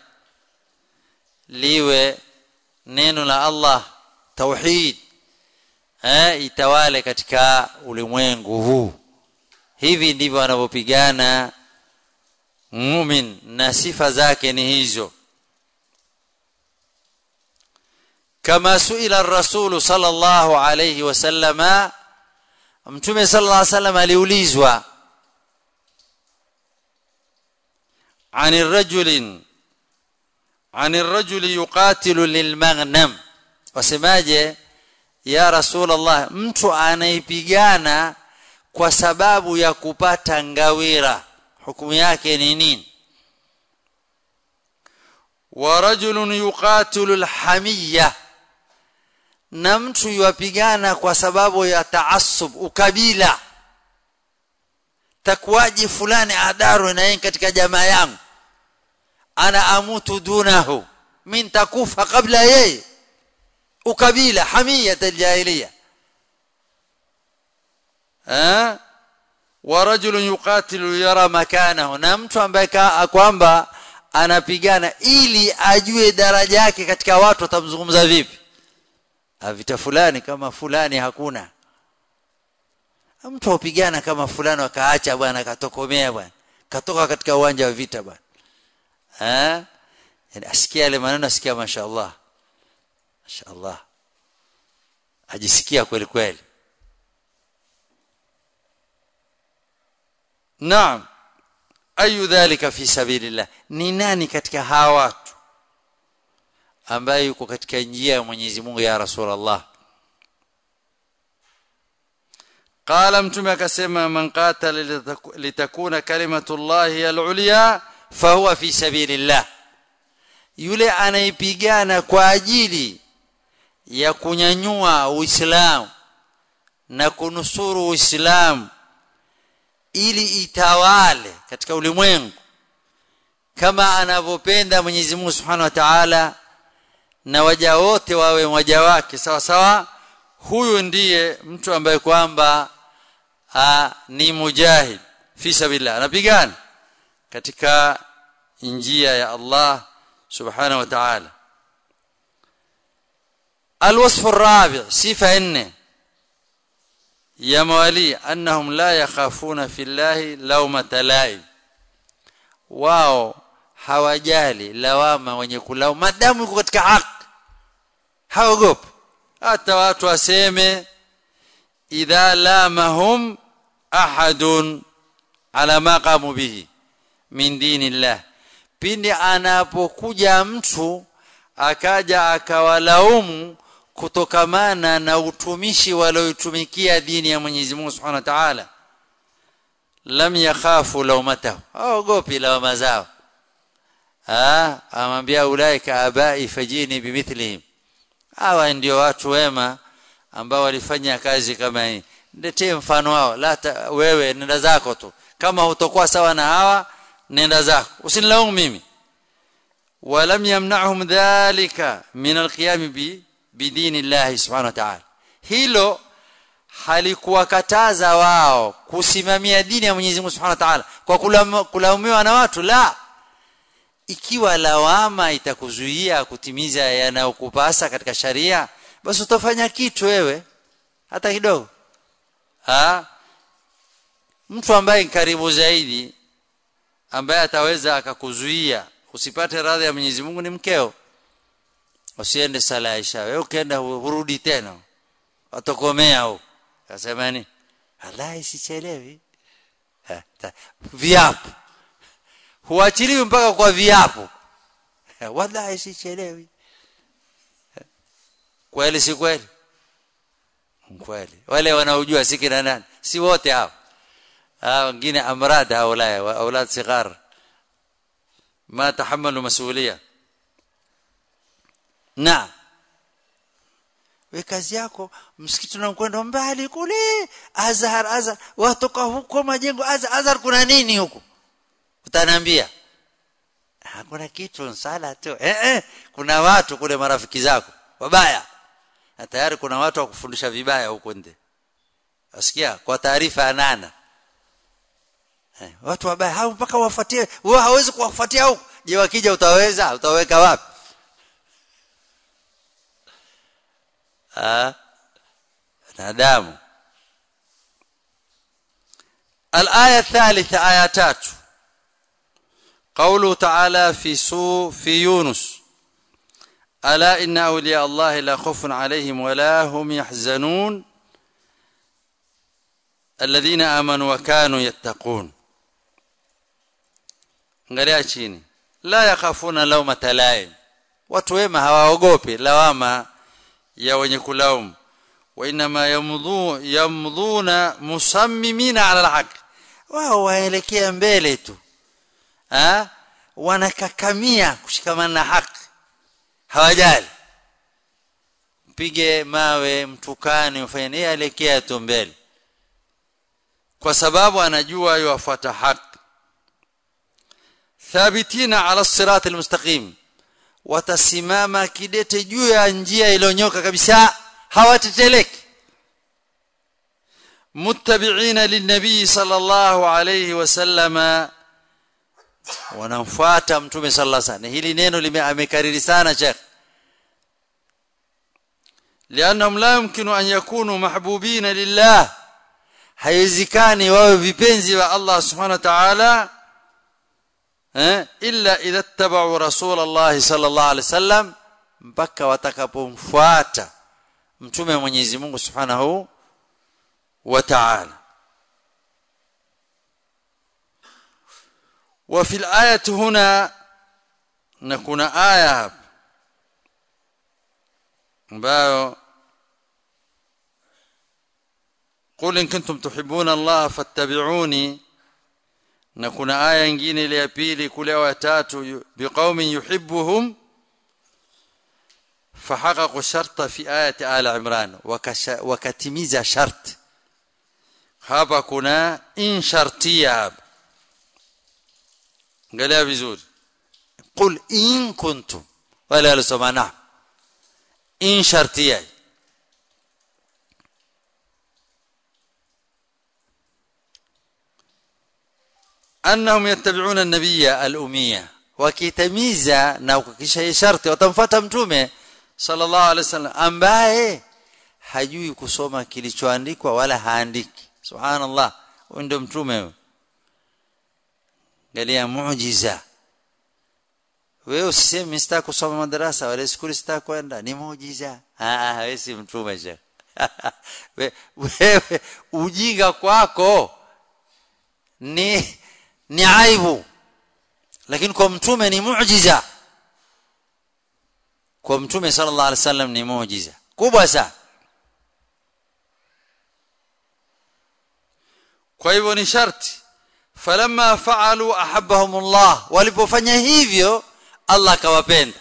liwe neno la Allah tauhid eh itawale katika ulimwengu huu hivi ndivyo wanavyopigana mumin na sifa zake ni hizo kama suila ar-rasul sallallahu alayhi wasallama mtume sallallahu alayhi wasallam aliulizwa عن الرجل عن الرجل يقاتل للمغنم wasemaje ya rasul allah mtu anaipigana kwa sababu ya kupata ngawira hukumu yake ni nini wa rajulun yuqatilu alhamiyya na mtu yuapigana kwa sababu ya taassub ukabila takwaji fulani adaru na katika jamaa yangu ana amutu dunahu min takufa kabla yeye ukabila hamiyat aljahiliya eh wa rajulun yuqatilu yara makanahu na mtu ambaye kwamba anapigana ili ajue daraja yake katika watu watamzungumza vipi vita fulani kama fulani hakuna mtu upigana kama fulani akaacha bwana katokomea bwana katoka katika uwanja wa vita bwana eh yani asikia yale maneno asikia mashaallah mashaallah ajisikia kweli kweli naam ayu dhalika fi sabilillah ni nani katika hawa watu ambaye yuko katika njia ya Mwenyezi Mungu ya Rasulullah qala mtume akasema man qatala litakuna kalimatullahi al-ulya fahuwa fi sabilillah yule anaipigana kwa ajili ya kunyanyua uislamu na kunusuru uislamu ili itawale katika ulimwengu kama anavyopenda Mwenyezi Mungu Subhanahu wa Ta'ala na waja wote wawe waja wake sawa sawa huyu ndiye mtu ambaye kwamba ni mujahid fi sabilillah anapigana katika njia ya Allah subhanahu wa ta'ala الوصف الرابع صفه 4 يا موالي انهم لا يخافون في الله لومه لائم wao hawajali lawama wenye kulao madamu yuko katika haki haogopi hata watu waseme idha lamahum ahadun ala ma qamu bihi min dinillah pindi anapokuja mtu akaja akawalaumu kutokamana na utumishi walioitumikia dini ya Mwenyezi Mungu Subhanahu wa Ta'ala lam yakhafu lawmatahu haogopi lawama zao ah amwambia ulaika abai fajini bimithlihim hawa ndio watu wema ambao walifanya kazi kama hii niletee mfano wao la wewe nenda zako tu kama hutokuwa sawa na hawa nenda zako usinilaumu mimi ولم يمنعهم ذلك من القيام بدين الله سبحانه وتعالى hilo halikuwakataza wao kusimamia dini ya Mwenyezi Mungu Subhanahu wa Ta'ala kwa kulaumiwa na watu la ikiwa lawama itakuzuia kutimiza yanayokupasa katika sharia basi utafanya kitu wewe hata kidogo ha? mtu ambaye karibu zaidi ambaye ataweza akakuzuia usipate radhi ya Mwenyezi Mungu ni mkeo usiende sala Aisha wewe ukienda hurudi tena atokomea huko akasema ni wallahi sichelewi viapo huachiliwi mpaka kwa viapo wallahi sichelewi kweli si kweli kweli wale wanaojua si kina nani si wote hao hao wengine amrad haulaya aulad sighar ما تحملوا مسؤوليه نعم we kazi yako msikiti unakwenda mbali kule azhar azhar watoka huko majengo azhar azhar kuna nini huko utaniambia hakuna kitu sala tu eh, eh kuna watu kule marafiki zako wabaya na tayari kuna watu wa kufundisha vibaya huko nje asikia kwa taarifa ya nana eh, watu wabaya hao mpaka wafuatie wewe hawezi kuwafuatia huko je wakija utaweza utaweka wapi ah nadamu الآية الثالثة آية تاتو قوله تعالى في سو في يونس ألا إن أولياء الله لا خوف عليهم ولا هم يحزنون الذين آمنوا وكانوا يتقون angalia chini la yakhafuna lawmata laim watu wema hawaogopi lawama ya wenye kulaumu wa inma yamdhu yamdhuna musammimina ala alhaq wao waelekea mbele tu ha wanakakamia kushikamana na haki hawajali mpige mawe mtukani ufanye nini elekea tu mbele kwa sababu anajua yuafuata haki thabitina ala sirat almustaqim watasimama kidete juu ya njia iliyonyoka kabisa hawateteleki muttabi'ina linnabii sallallahu alayhi wasallama wanamfuata mtume sallallahu alayhi wasallam hili neno limekariri sana sheikh لانهم لا يمكن ان يكونوا محبوبين لله haiwezekani wawe vipenzi wa Allah subhanahu wa ta'ala eh illa idha tabau rasul Allah sallallahu alaihi wasallam mpaka watakapomfuata mtume wa Mwenyezi Mungu subhanahu wa ta'ala وفي الآية هنا نكون آية ambayo قل إن كنتم تحبون الله فاتبعوني na kuna aya nyingine ile ya pili kule wa tatu biqaumin yuhibbuhum fahaqaqu sharta fi ayati ala imran wakatimiza shart hapa kuna in shartia hapa angalia vizuri qul in kuntum wala alisoma na in shartia انهم يتبعون النبي الاميه wakitamiza na kukisha sharti watamfuata mtume sallallahu alaihi wasallam ambaye hajui kusoma kilichoandikwa wala haandiki subhanallah huyo ndio mtume huyo angalia muujiza wewe usiseme sitaki kusoma madarasa wala shule sitaki kwenda ni muujiza ah wewe si mtume je wewe ujinga kwako ni ni aibu lakini kwa mtume ni muujiza kwa mtume sallallahu alaihi wasallam ni muujiza kubwa sana kwa hivyo ni sharti falamma faalu ahabbahum Allah walipofanya hivyo Allah akawapenda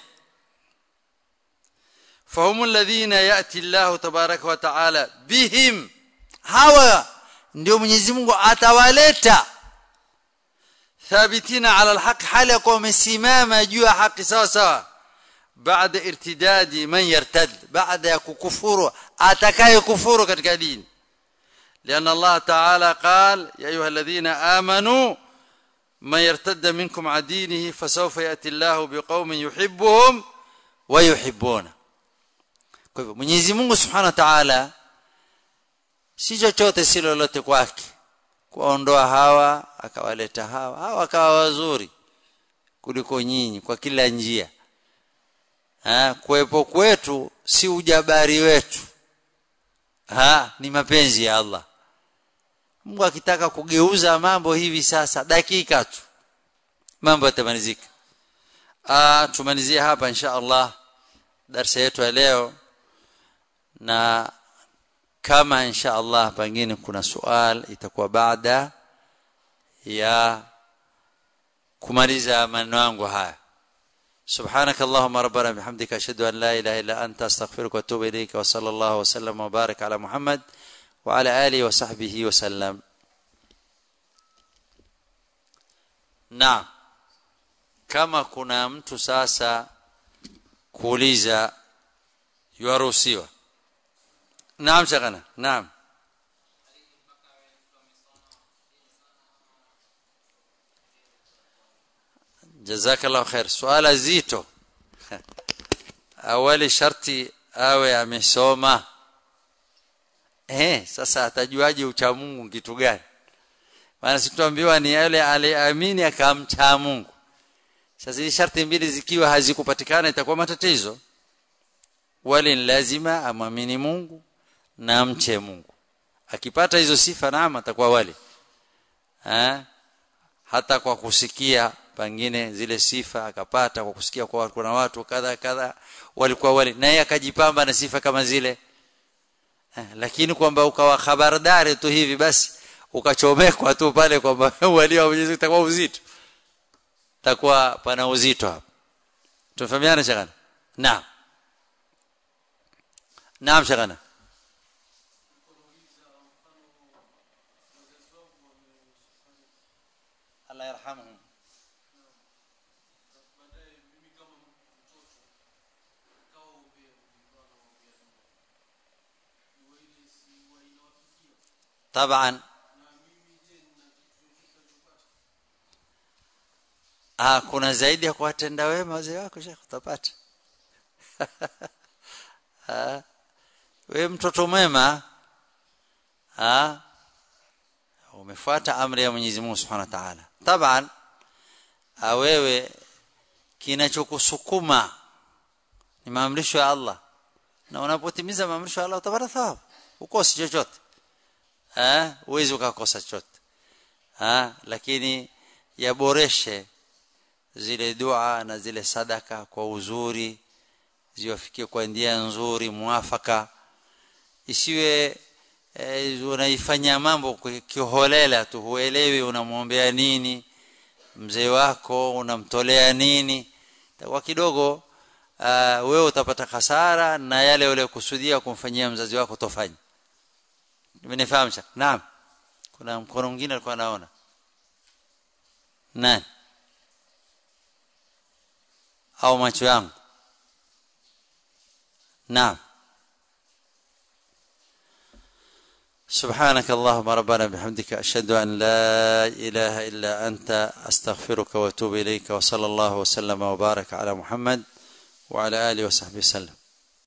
فهم الذين ياتي الله تبارك وتعالى بهم hawa ndio Mwenyezi Mungu atawaleta thabitina ala alhaq hali yakuwa wamesimama juu ya haki sawa sawa baada irtidadi man yartad baada ya kukufuru atakaye kufuru katika dini لأن الله تعالى قال يا أيها الذين آمنوا من يرتد منكم عن دينه فسوف يأتي الله بقوم يحبهم ويحبونه kwa hivyo Mwenyezi Mungu Subhanahu wa Ta'ala si chochote si lolote kwake kuondoa hawa akawaleta hawa hawa akawa wazuri kuliko nyinyi kwa kila njia ha kuwepo kwetu si ujabari wetu ha ni mapenzi ya Allah Mungu akitaka kugeuza mambo hivi sasa dakika tu mambo yatamalizika ah tumalizie hapa insha Allah darasa yetu ya leo na kama insha Allah pengine kuna swali itakuwa baada ya kumaliza maneno yangu haya سبحانك اللهم ربنا بحمدك اشهد ان لا اله الا انت استغفرك واتوب اليك وصلى الله وسلم وبارك على محمد وعلى اله وصحبه وسلم نعم kama kuna mtu sasa kuuliza yuaruhusiwa naam shakana naam jazakallahu khair swala zito awali sharti awe amesoma eh sasa atajuaje ucha Mungu kitu gani maana situambiwa ni yule aliamini akamcha Mungu sasa hizi sharti mbili zikiwa hazikupatikana itakuwa matatizo wali lazima amwamini Mungu na amche Mungu akipata hizo sifa naama atakuwa wali ha? hata kwa kusikia pengine zile sifa akapata kwa kusikia kwa kuna watu kadha kadha walikuwa wali naye akajipamba na sifa kama zile eh, lakini kwamba ukawa habardari tu hivi basi ukachomekwa tu pale kwamba wali wa Mwenyezi itakuwa uzito takuwa pana uzito hapa tumefahamiana shakana naam naam shakana Allah yarhamuhum طبعا ah kuna zaidi ya kuwatenda wema wazee wako shekhi utapata ah we mtoto mwema ah umefuata amri ya Mwenyezi Mungu Subhanahu wa Ta'ala taban wewe kinachokusukuma ni maamrisho ya Allah na unapotimiza maamrisho ya Allah utapata thawabu ukosi chochote eh uwezi ukakosa chochote ah lakini yaboreshe zile dua na zile sadaka kwa uzuri ziwafikie kwa njia nzuri muafaka isiwe e, unaifanya mambo kiholela tu huelewi unamwombea nini mzee wako unamtolea nini kwa kidogo uh, wewe utapata hasara na yale uliyokusudia kumfanyia mzazi wako tofanya nimenifahamu naam kuna mkono mwingine alikuwa anaona nani au macho yangu naam سبحانك اللهم ربنا بحمدك أشهد أن لا إله إلا أنت أستغفرك وأتوب إليك وصلى الله وسلم وبارك على محمد وعلى آله وصحبه وسلم